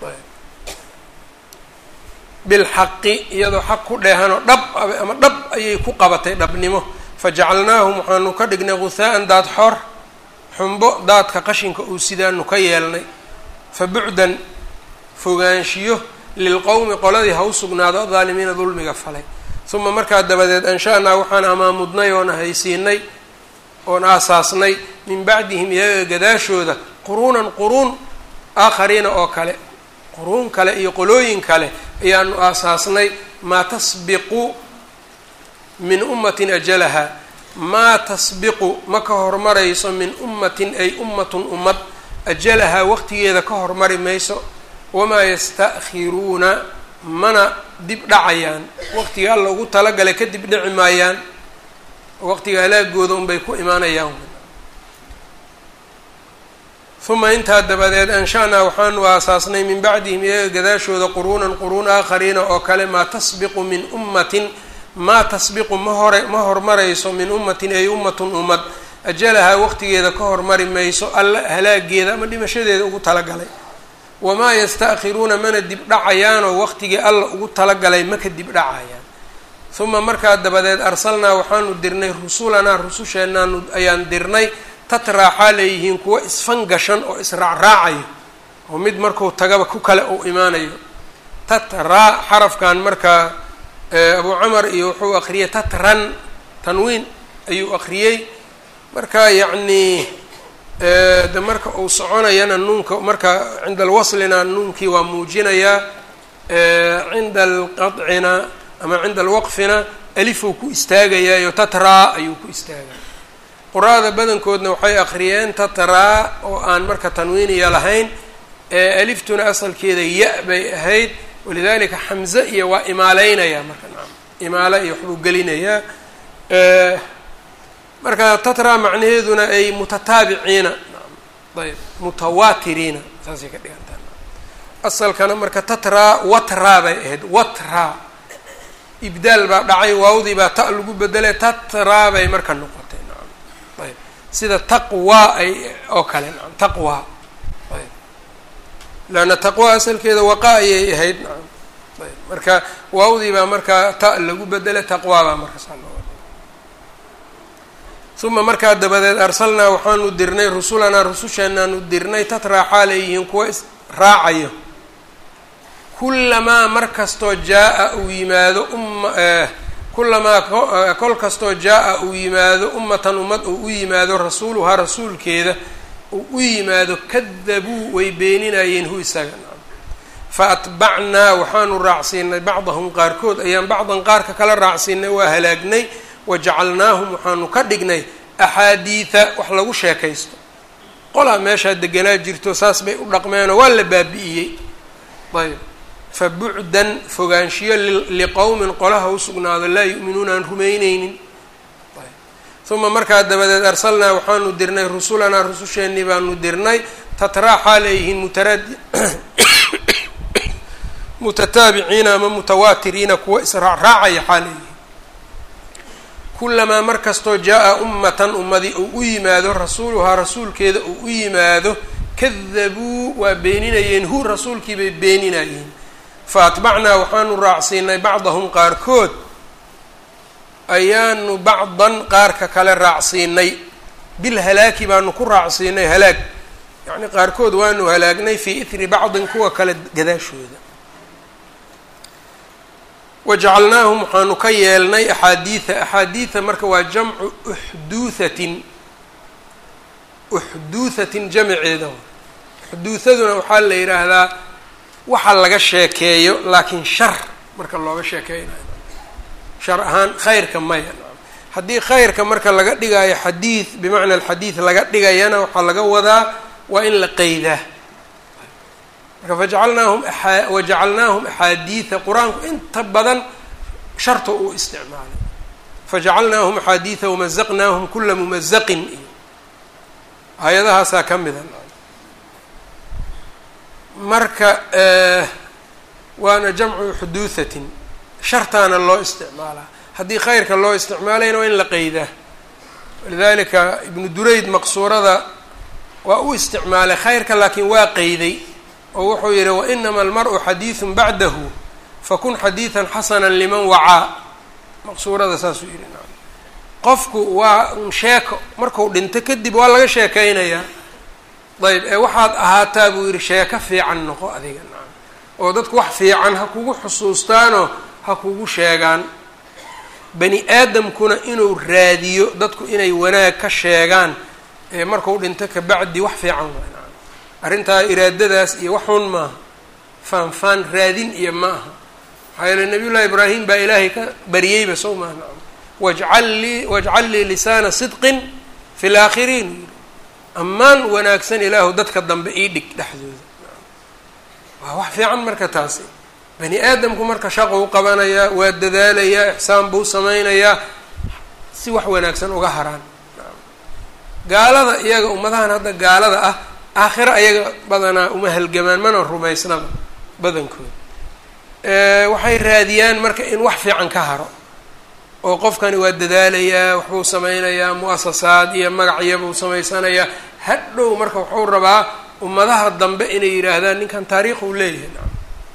bilxaqi iyadoo xaq ku dheehanoo dhab ama dhab ayay ku qabatay dhabnimo fajacalnaahum waxaanu ka dhignay guhaa'an daad xor xumbo daadka qashinka uu sidaanu ka yeelnay fa bucdan fogaanshiyo lilqowmi qoladii ha u sugnaado adaalimiina dulmiga falay uma markaa dabadeed ansha-naa waxaan amaamudnay oon haysiinay oon aasaasnay min bacdihim iyaga gadaashooda quruunan quruun aakhariina oo kale quruun kale iyo qolooyin kale ayaanu aasaasnay maa tasbiqu min ummatin ajalaha maa tasbiqu ma ka hormarayso min ummatin ay ummatun ummad ajalahaa waqtigeeda ka hormari mayso wamaa yasta'khiruuna mana dib dhacayaan waqtiga alla ugu talagalay ka dib dhici maayaan waqtiga halaagooda unbay ku imaanayaan uma intaa dabadeed ansha-naa waxaanu aasaasnay min bacdihim iyaga gadaashooda quruunan quruun aakhariina oo kale maa tasbiqu min ummatin maa tasbiqu ma hore ma hormarayso min ummatin ay ummatun ummad ajalahaa waqtigeeda ka hormari mayso alla halaageeda ama dhimashadeeda ugu talagalay wamaa yasta'khiruuna mana dib dhacayaanoo waqtigii alla ugu talagalay ma ka dib dhacayaan uma markaa dabadeed arsalnaa waxaanu dirnay rusulanaa rususheenaanu ayaan dirnay tatraa xaaleyihiin kuwa isfangashan oo israacraacayo oo mid marku tagaba ku kale uu imaanayo tatraa xarafkan markaa abu camar iyo wuxuu akriyay tatran tanwiin ayuu akriyey marka yacnii de marka uu soconayana nuunka marka cinda alwaslina nuunkii waa muujinayaa cinda alqadcina ama cinda alwaqfina alifuu ku istaagayaayo tatraa ayuu ku istaagaya qur-aada badankoodna waxay akriyeen tatraa oo aan marka tanwiiniya lahayn aliftuna asalkeeda ya bay ahayd walidalika xamze iyo waa imaaleynaya marka naam imaale iyo waxbuu gelinayaa marka tatra macnaheeduna ay mutataabiciina ayb mutawaatiriina saasay ka dhigantaa asalkana marka tatra watra bay ahayd watra ibdaal baa dhacay waawdii baa ta lagu bedelay tatra bay marka noqotay naam ayb sida taqwa ay oo kale naam taqwa ayb leanna taqwa asalkeeda waqa ayay ahayd naam ayb marka waawdii baa markaa ta lagu bedelay taqwa baa marka saa loo uma markaa dabadeed arsalnaa waxaanu dirnay rusulanaa rususheenaanu dirnay tatraa xaaleyihiin kuwa is raacayo kulamaa mar kastoo jaa-a uu yimaado umma kulamaa kol kastoo jaa-a uu yimaado ummatan ummad uu u yimaado rasuuluhaa rasuulkeeda uu u yimaado kadabuu way beeninayeen hu isaga fa atbacnaa waxaanu raacsiinay bacdahum qaarkood ayaan bacdan qaarka kala raacsiinay waa halaagnay wajacalnaahum waxaanu ka dhignay axaadiida wax lagu sheekaysto qolaa meeshaa deganaa jirto saas bay u dhaqmeenoo waa la baabi'iyey ayb fa bucdan fogaanshiyo liqowmin qolaha u sugnaado laa yu'minuuna aan rumayneynin uma markaa dabadeed arsalnaa waxaanu dirnay rusulanaa rususheenii baanu dirnay tatraa xaaleyihiin mutaraad mutataabiciina ama mutawaatiriina kuwa israacraacaya xaaleyihiin kulamaa mar kastoo jaa-a ummatan ummadi uu u yimaado rasuuluhaa rasuulkeeda uu u yimaado kadabuu waa beeninayeen hu rasuulkii bay beeninayeen fa atbacnaa waxaanu raacsiinay bacdahum qaarkood ayaanu bacdan qaarka kale raacsiinay bilhalaaki baanu ku raacsiinay halaag yacni qaarkood waanu halaagnay fii ithri bacdin kuwa kale gadaashooda wajacalnaahum waxaanu ka yeelnay axaadiida axaadiida marka waa jamcu uxduuhatin uxduuhatin jamceeda uxduuhaduna waxaa la yidhaahdaa waxa laga sheekeeyo laakiin shar marka looga sheekeynayo shar ahaan khayrka maya haddii khayrka marka laga dhigaayo xadiid bimacna alxadiid laga dhigayana waxaa laga wadaa waa in la qeydaa marka fajacalnaahum wajacalnaahum axaadiida qur-aanku inta badan sharta uu isticmaalay fajacalnaahum axaadiida wamazaqnaahum kula mumazaqin iyo hay-adahaasaa ka mida marka waana jamcu xuduuhatin shartaana loo isticmaalaa haddii khayrka loo isticmaalayna waa in la qeydaa walidalika ibnu durayd maqsuurada waa u isticmaalay khayrka laakiin waa qeyday oo wuxuu yihi wainama almar-u xadiidun bacdahu fakun xadiidan xasana liman wacaa maqsuurada saasuu yihi qofku waa un sheeko marku dhinto kadib waa laga sheekeynayaa ayb ee waxaad ahaataa buu yihi sheeko fiican noqo adiga nacam oo dadku wax fiican ha kugu xusuustaanoo ha kugu sheegaan bani aadamkuna inuu raadiyo dadku inay wanaag ka sheegaan ee marku dhinto kabacdi wax fiican waa nacam arrintaa iraadadaas iyo waxun maaha faanfaan raadin iyo ma aha maxaa yeele nabiy llahi ibraahim baa ilaahay ka bariyeyba sow maaha nacam wajcal lii wajcal lii lisaana sidqin fi laakhiriin yiri ammaan wanaagsan ilaahu dadka dambe ii dhig dhexdooda waa wax fiican marka taasi bani aadamku marka shaqou qabanayaa waa dadaalayaa ixsaan buu sameynayaa si wax wanaagsan uga haraan gaalada iyaga ummadahan hadda gaalada ah aakhiro ayaga badanaa uma halgamaan mana rumaysnaba badankooda waxay raadiyaan marka in wax fiican ka haro oo qofkani waa dadaalayaa waxbuu sameynayaa mu-asasaad iyo magacyabuu samaysanayaa hadhow marka wuxuu rabaa ummadaha dambe inay yidhaahdaan ninkan taariikh uu leeyahay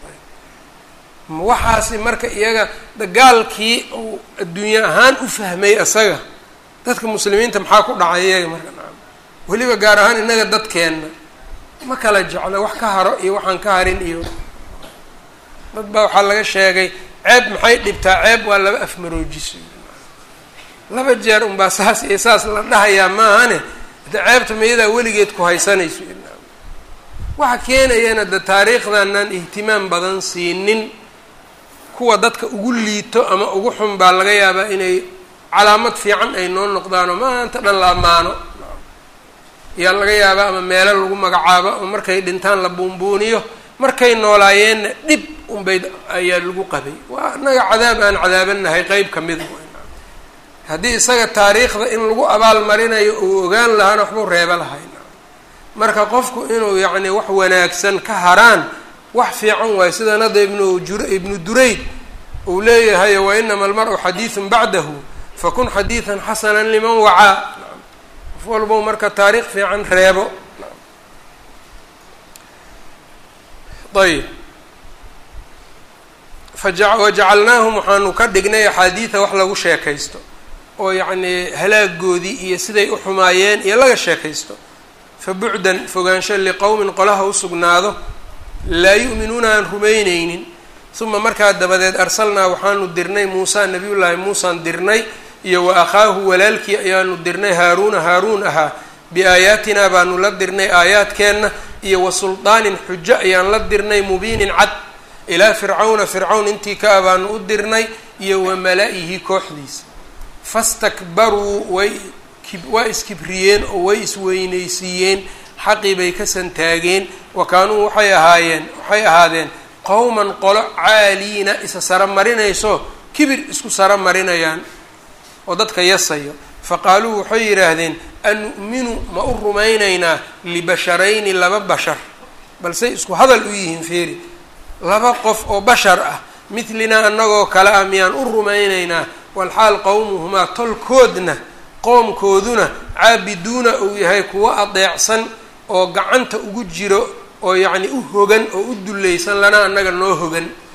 waxaasi marka iyaga dagaalkii uu adduunye ahaan u fahmay isaga dadka muslimiinta maxaa ku dhacay iyaga marka nacam weliba gaar ahaan innaga dadkeenna ma kala jeclo wax ka haro iyo waxaan ka harin iyo dad baa waxaa laga sheegay ceeb maxay dhibtaa ceeb waa laba afmaroojiso laba jeer unbaa saas iyo saas la dhahayaa maahane de ceebta miyadaa weligeed ku haysanayso waxa keenayana de taariikhdanaan ihtimaam badan siinin kuwa dadka ugu liito ama ugu xun baa laga yaabaa inay calaamad fiican ay noo noqdaanoo maanta dhan la ammaano yaa laga yaabaa ama meelo lagu magacaabo ama markay dhintaan la buunbuuniyo markay noolaayeenna dhib unbay ayaa lagu qabay waa annaga cadaab aan cadaabanahay qeyb ka mida haddii isaga taariikhda in lagu abaal marinayo uu ogaan lahaana waxbuu reebo lahay marka qofku inuu yacni wax wanaagsan ka haraan wax fiican waayo sidan hadda ibnu jur ibnu durayd uu leeyahay wa inama almar-u xadiidun bacdahu fakun xadiidan xasanan liman wacaa qof walbow marka taariikh fiican reebo ayb faja wajacalnaahum waxaanu ka dhignay axaadiida wax lagu sheekaysto oo yacnii halaagoodii iyo siday u xumaayeen iyo laga sheekaysto fa bucdan fogaansho liqowmin qolaha u sugnaado laa yu'minuuna aan rumayneynin uma markaa dabadeed arsalnaa waxaanu dirnay muusa nabiyullaahi muusaan dirnay iyo wa akhaahu walaalkii ayaanu dirnay haaruuna haaruun ahaa biaayaatinaa baanu la dirnay aayaadkeenna iyo wa suldaanin xujo ayaan la dirnay mubiinin cad ilaa fircawna fircawn intii ka abaanu u dirnay iyo wa mala-ihi kooxdiisa fastakbaruu way waa iskibriyeen oo way isweynaysiiyeen xaqii bay ka santaageen wa kaanuu waxay ahaayeen waxay ahaadeen qowman qolo caaliina isa saro marinayso kibir isku saro marinayaan oo dadka yasayo faqaaluu waxay yidhaahdeen anu'minu ma u rumaynaynaa libasharayni laba bashar balsey isku hadal u yihiin feeri laba qof oo bashar ah midlinaa annagoo kale ah miyaan u rumaynaynaa walxaal qowmuhumaa tolkoodna qoomkooduna caabiduuna uu yahay kuwo adeecsan oo gacanta ugu jiro oo yacni u hogan oo u dullaysan lana annaga noo hogan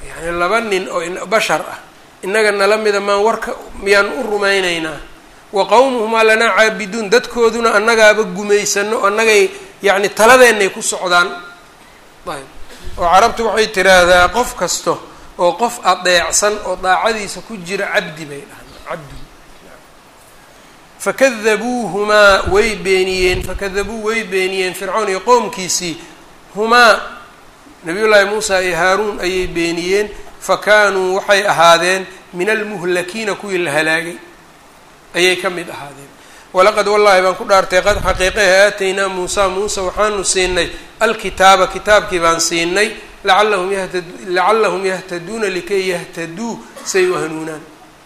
yani laba nin oo bashar ah innaga nala mida maan warka miyaan u rumaynaynaa wa qowmuhumaa lanaa caabiduun dadkooduna annagaaba gumaysano annagay yacni taladeenay ku socdaan ayb oo carabtu waxay tiraahdaa qof kasta oo qof adeecsan oo daacadiisa ku jira cabdi bay dhahaan cabdi fakadabuuhumaa way beeniyeen fakadabuu way beeniyeen fircawn iyo qowmkiisii humaa nabiyullaahi muusa iyo haaruun ayay beeniyeen fa kaanuu waxay ahaadeen min almuhlakiina kuwii la halaagay ayay ka mid ahaadeen walaqad wallaahi baan ku dhaartay qad xaqiiqaha aataynaa muusa muuse waxaanu siinay alkitaaba kitaabkii baan siinay lacallahum yahta lacallahum yahtaduuna likay yahtaduu say u hanuunaan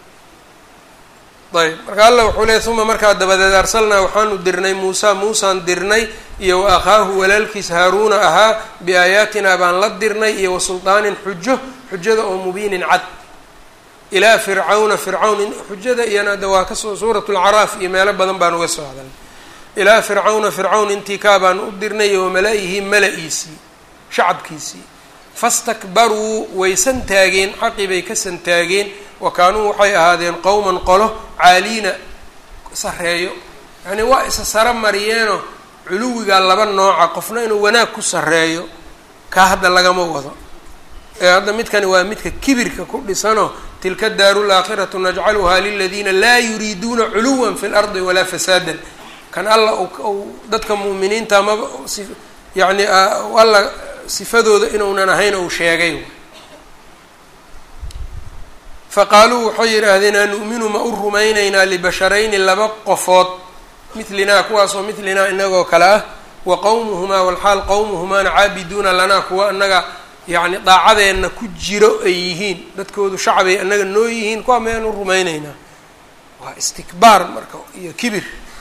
ayb marka alla wuxuu leey uma markaa dabadeed arsalnaa waxaanu dirnay muusa muusaan dirnay iyo wa akhaahu walaalkiis haaruuna ahaa biaayaatinaa baan la dirnay iyo wa sulطaanin xujo xujada oo mubiinin cad ilaa fircawna fircawn xujada iyana ada waa kasoo suurat lcaraaf iyo meelo badan baan uga soo hadalnay ilaa fircawna fircawn intii kaa baan u dirnay iyo wamala-ihi mala-iisii shacabkiisii fastakbaruu way santaageen xaqii bay ka santaageen wa kaanuu waxay ahaadeen qowman qolo caaliina sareeyo yacni waa isa saro mariyeenoo culuwigaa laba nooca qofna inuu wanaag ku sareeyo kaa hadda lagama wado ee hadda midkani waa midka kibirka ku dhisanoo tilka daaru laakhiratu najcaluhaa liladiina laa yuriiduuna culuwan fi lardi walaa fasaadan kan alla u dadka mu'miniinta maba yacni alla sifadooda inuunan ahayn ou sheegay faqaaluu waxay yidhaahdeen anu'minu ma u rumaynaynaa libasharayni laba qofood midlinaa kuwaasoo midlinaa inagoo kale ah wa qowmuhumaa walxaal qowmuhumaana caabiduuna lanaa kuwa annaga yacni daacadeenna ku jiro ay yihiin dadkoodu shacbay annaga noo yihiin kuwa mayaan u rumaynaynaa waa istikbaar marka iyo kibir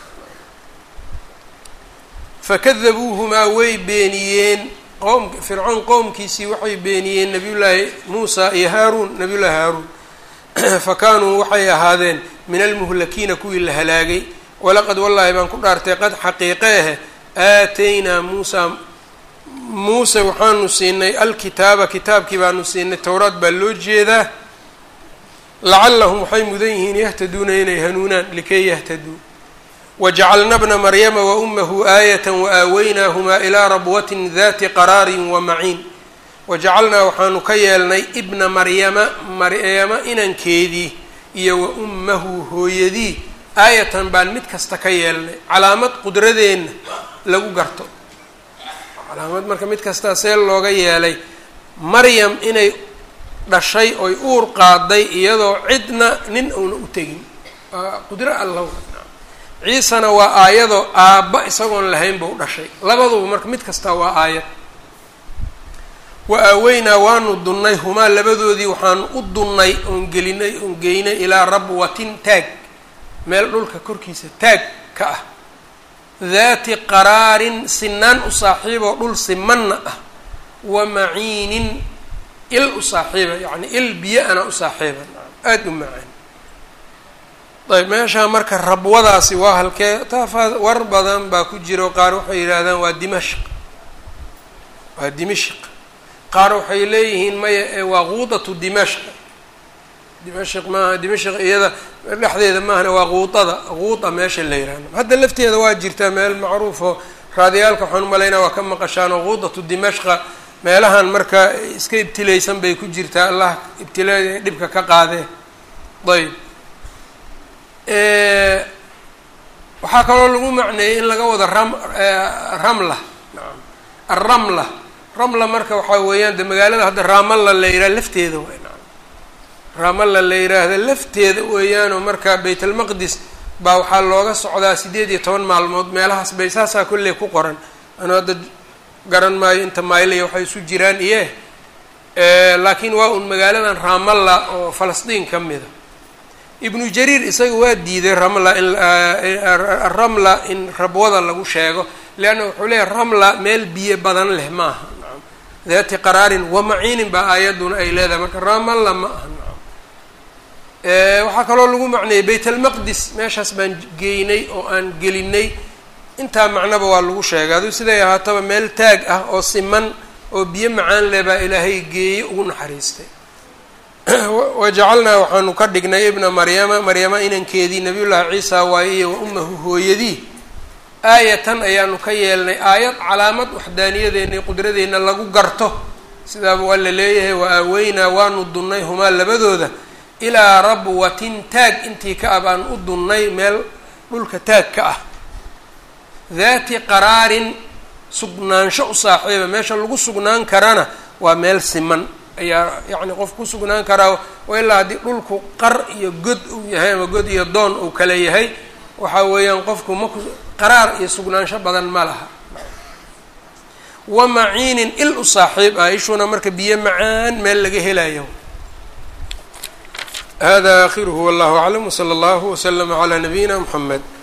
fakadabuuhumaa way beeniyeen qowm fircoon qowmkiisii waxay beeniyeen nabiyullaahi muusa iyo haaruun nabiyullaahi haaruun fa kaanuu waxay ahaadeen min almuhlakiina kuwii la halaagay walaqad wallaahi baan ku dhaartay qad xaqiiqeehe aataynaa muusa muuse waxaanu siinay alkitaaba kitaabkii baanu siinay towraad baa loo jeedaa lacallahum waxay mudan yihiin yahtaduuna inay hanuunaan likay yahtaduu wajacalna bna maryama wa umahu aayata waaaweynaahmaa ilaa rabwatin dati qaraarin wa maciin wajacalnaa waxaanu ka yeelnay ibna maryama maryama inankeedii iyo wa ummahu hooyadii aayatan baan mid kasta ka yeelnay calaamad qudradeenna lagu garto calaamad marka mid kastaa see looga yeelay maryam inay dhashay oy uur qaaday iyadoo cidna nin uuna u tegin waa qudro allaw ciisana waa aayadoo aabba isagoon lahayn bau dhashay labaduba marka mid kastaa waa aayad wa aaweynaa waanu dunnay humaa labadoodii waxaanu u dunnay oon gelinay oon geynay ilaa rabwatin taag meel dhulka korkiisa taag ka ah daati qaraarin sinaan u saaxiiboo dhul simanna ah wa maciinin il u saaxiiba yacni il biyo-ana u saaxiiba aada u macaan ayb meeshaa marka rabwadaasi waa halkee taafa war badan baa ku jiro qaar waxay yidhaahdaan waa dimashq waa dimashq qaar waxay leeyihiin maya ee waa quudatu dimashq dimashq maaha dimashq iyada dhexdeeda maahana waa quudada quuda meesha la yihahdo hadda lafteeda waa jirtaa meel macruufoo raadiyaalka waxaan umalaynaa waa ka maqashaan oo quudatu dimashqa meelahan marka iska ibtilaysan bay ku jirtaa allah ibtilaa dhibka ka qaadee ayb waxaa kaloo lagu macneeyey in laga wado ram ramla naam alramla ramla marka waxaa weeyaan de magaalada hadda ramalla la yidhaha lafteeda way naam ramalla la yidhaahda lafteeda weeyaanoo marka bayt almaqdis baa waxaa looga socdaa sideed iyo toban maalmood meelahaas bay saasaa kolley ku qoran anu hadda garan maayo inta maylaya waxay isu jiraan iye laakiin waa un magaaladan ramalla oo falastiin ka mida ibnu jariir isaga waa diiday ramla in ramla in rabwada lagu sheego leanna wuxuu leeyahy ramla meel biyo badan leh maaha nacam daati qaraarin wa maciinin baa aayadduna ay leedahay marka ramalla ma aha nacam waxaa kaloo lagu macneeyey bayt almaqdis meeshaas baan geynay oo aan gelinay intaa macnaba waa lagu sheegay aduu siday ahaataba meel taag ah oo siman oo biyo macaan leh baa ilaahay geeyey ugu naxariistay wajacalnaa waxaanu ka dhignay ibna maryama maryama inankeedii nabiyullaahi ciisa waaye iyo wa ummahu hooyadii aayatan ayaanu ka yeelnay aayad calaamad waxdaaniyadeenna iyo qudradeenna lagu garto sidaaba waa la leeyahay wa aaweynaa waanu dunnay humaa labadooda ilaa rabwatin taag intii ka ah baan u dunnay meel dhulka taag ka ah daati qaraarin sugnaansho u saaxiiba meesha lagu sugnaan karana waa meel siman ayaa yacni qof ku sugnaan karaa oo ilaa haddii dhulku qar iyo god uu yahay ama god iyo doon uu kale yahay waxa weeyaan qofku maku qaraar iyo sugnaansho badan ma laha wa maciinin il u saaxiib ah ishuna marka biyo macaan meel laga helayo hada akhiruhu wallahu aclam wsala allahu waslama calaa nabiyina mxamed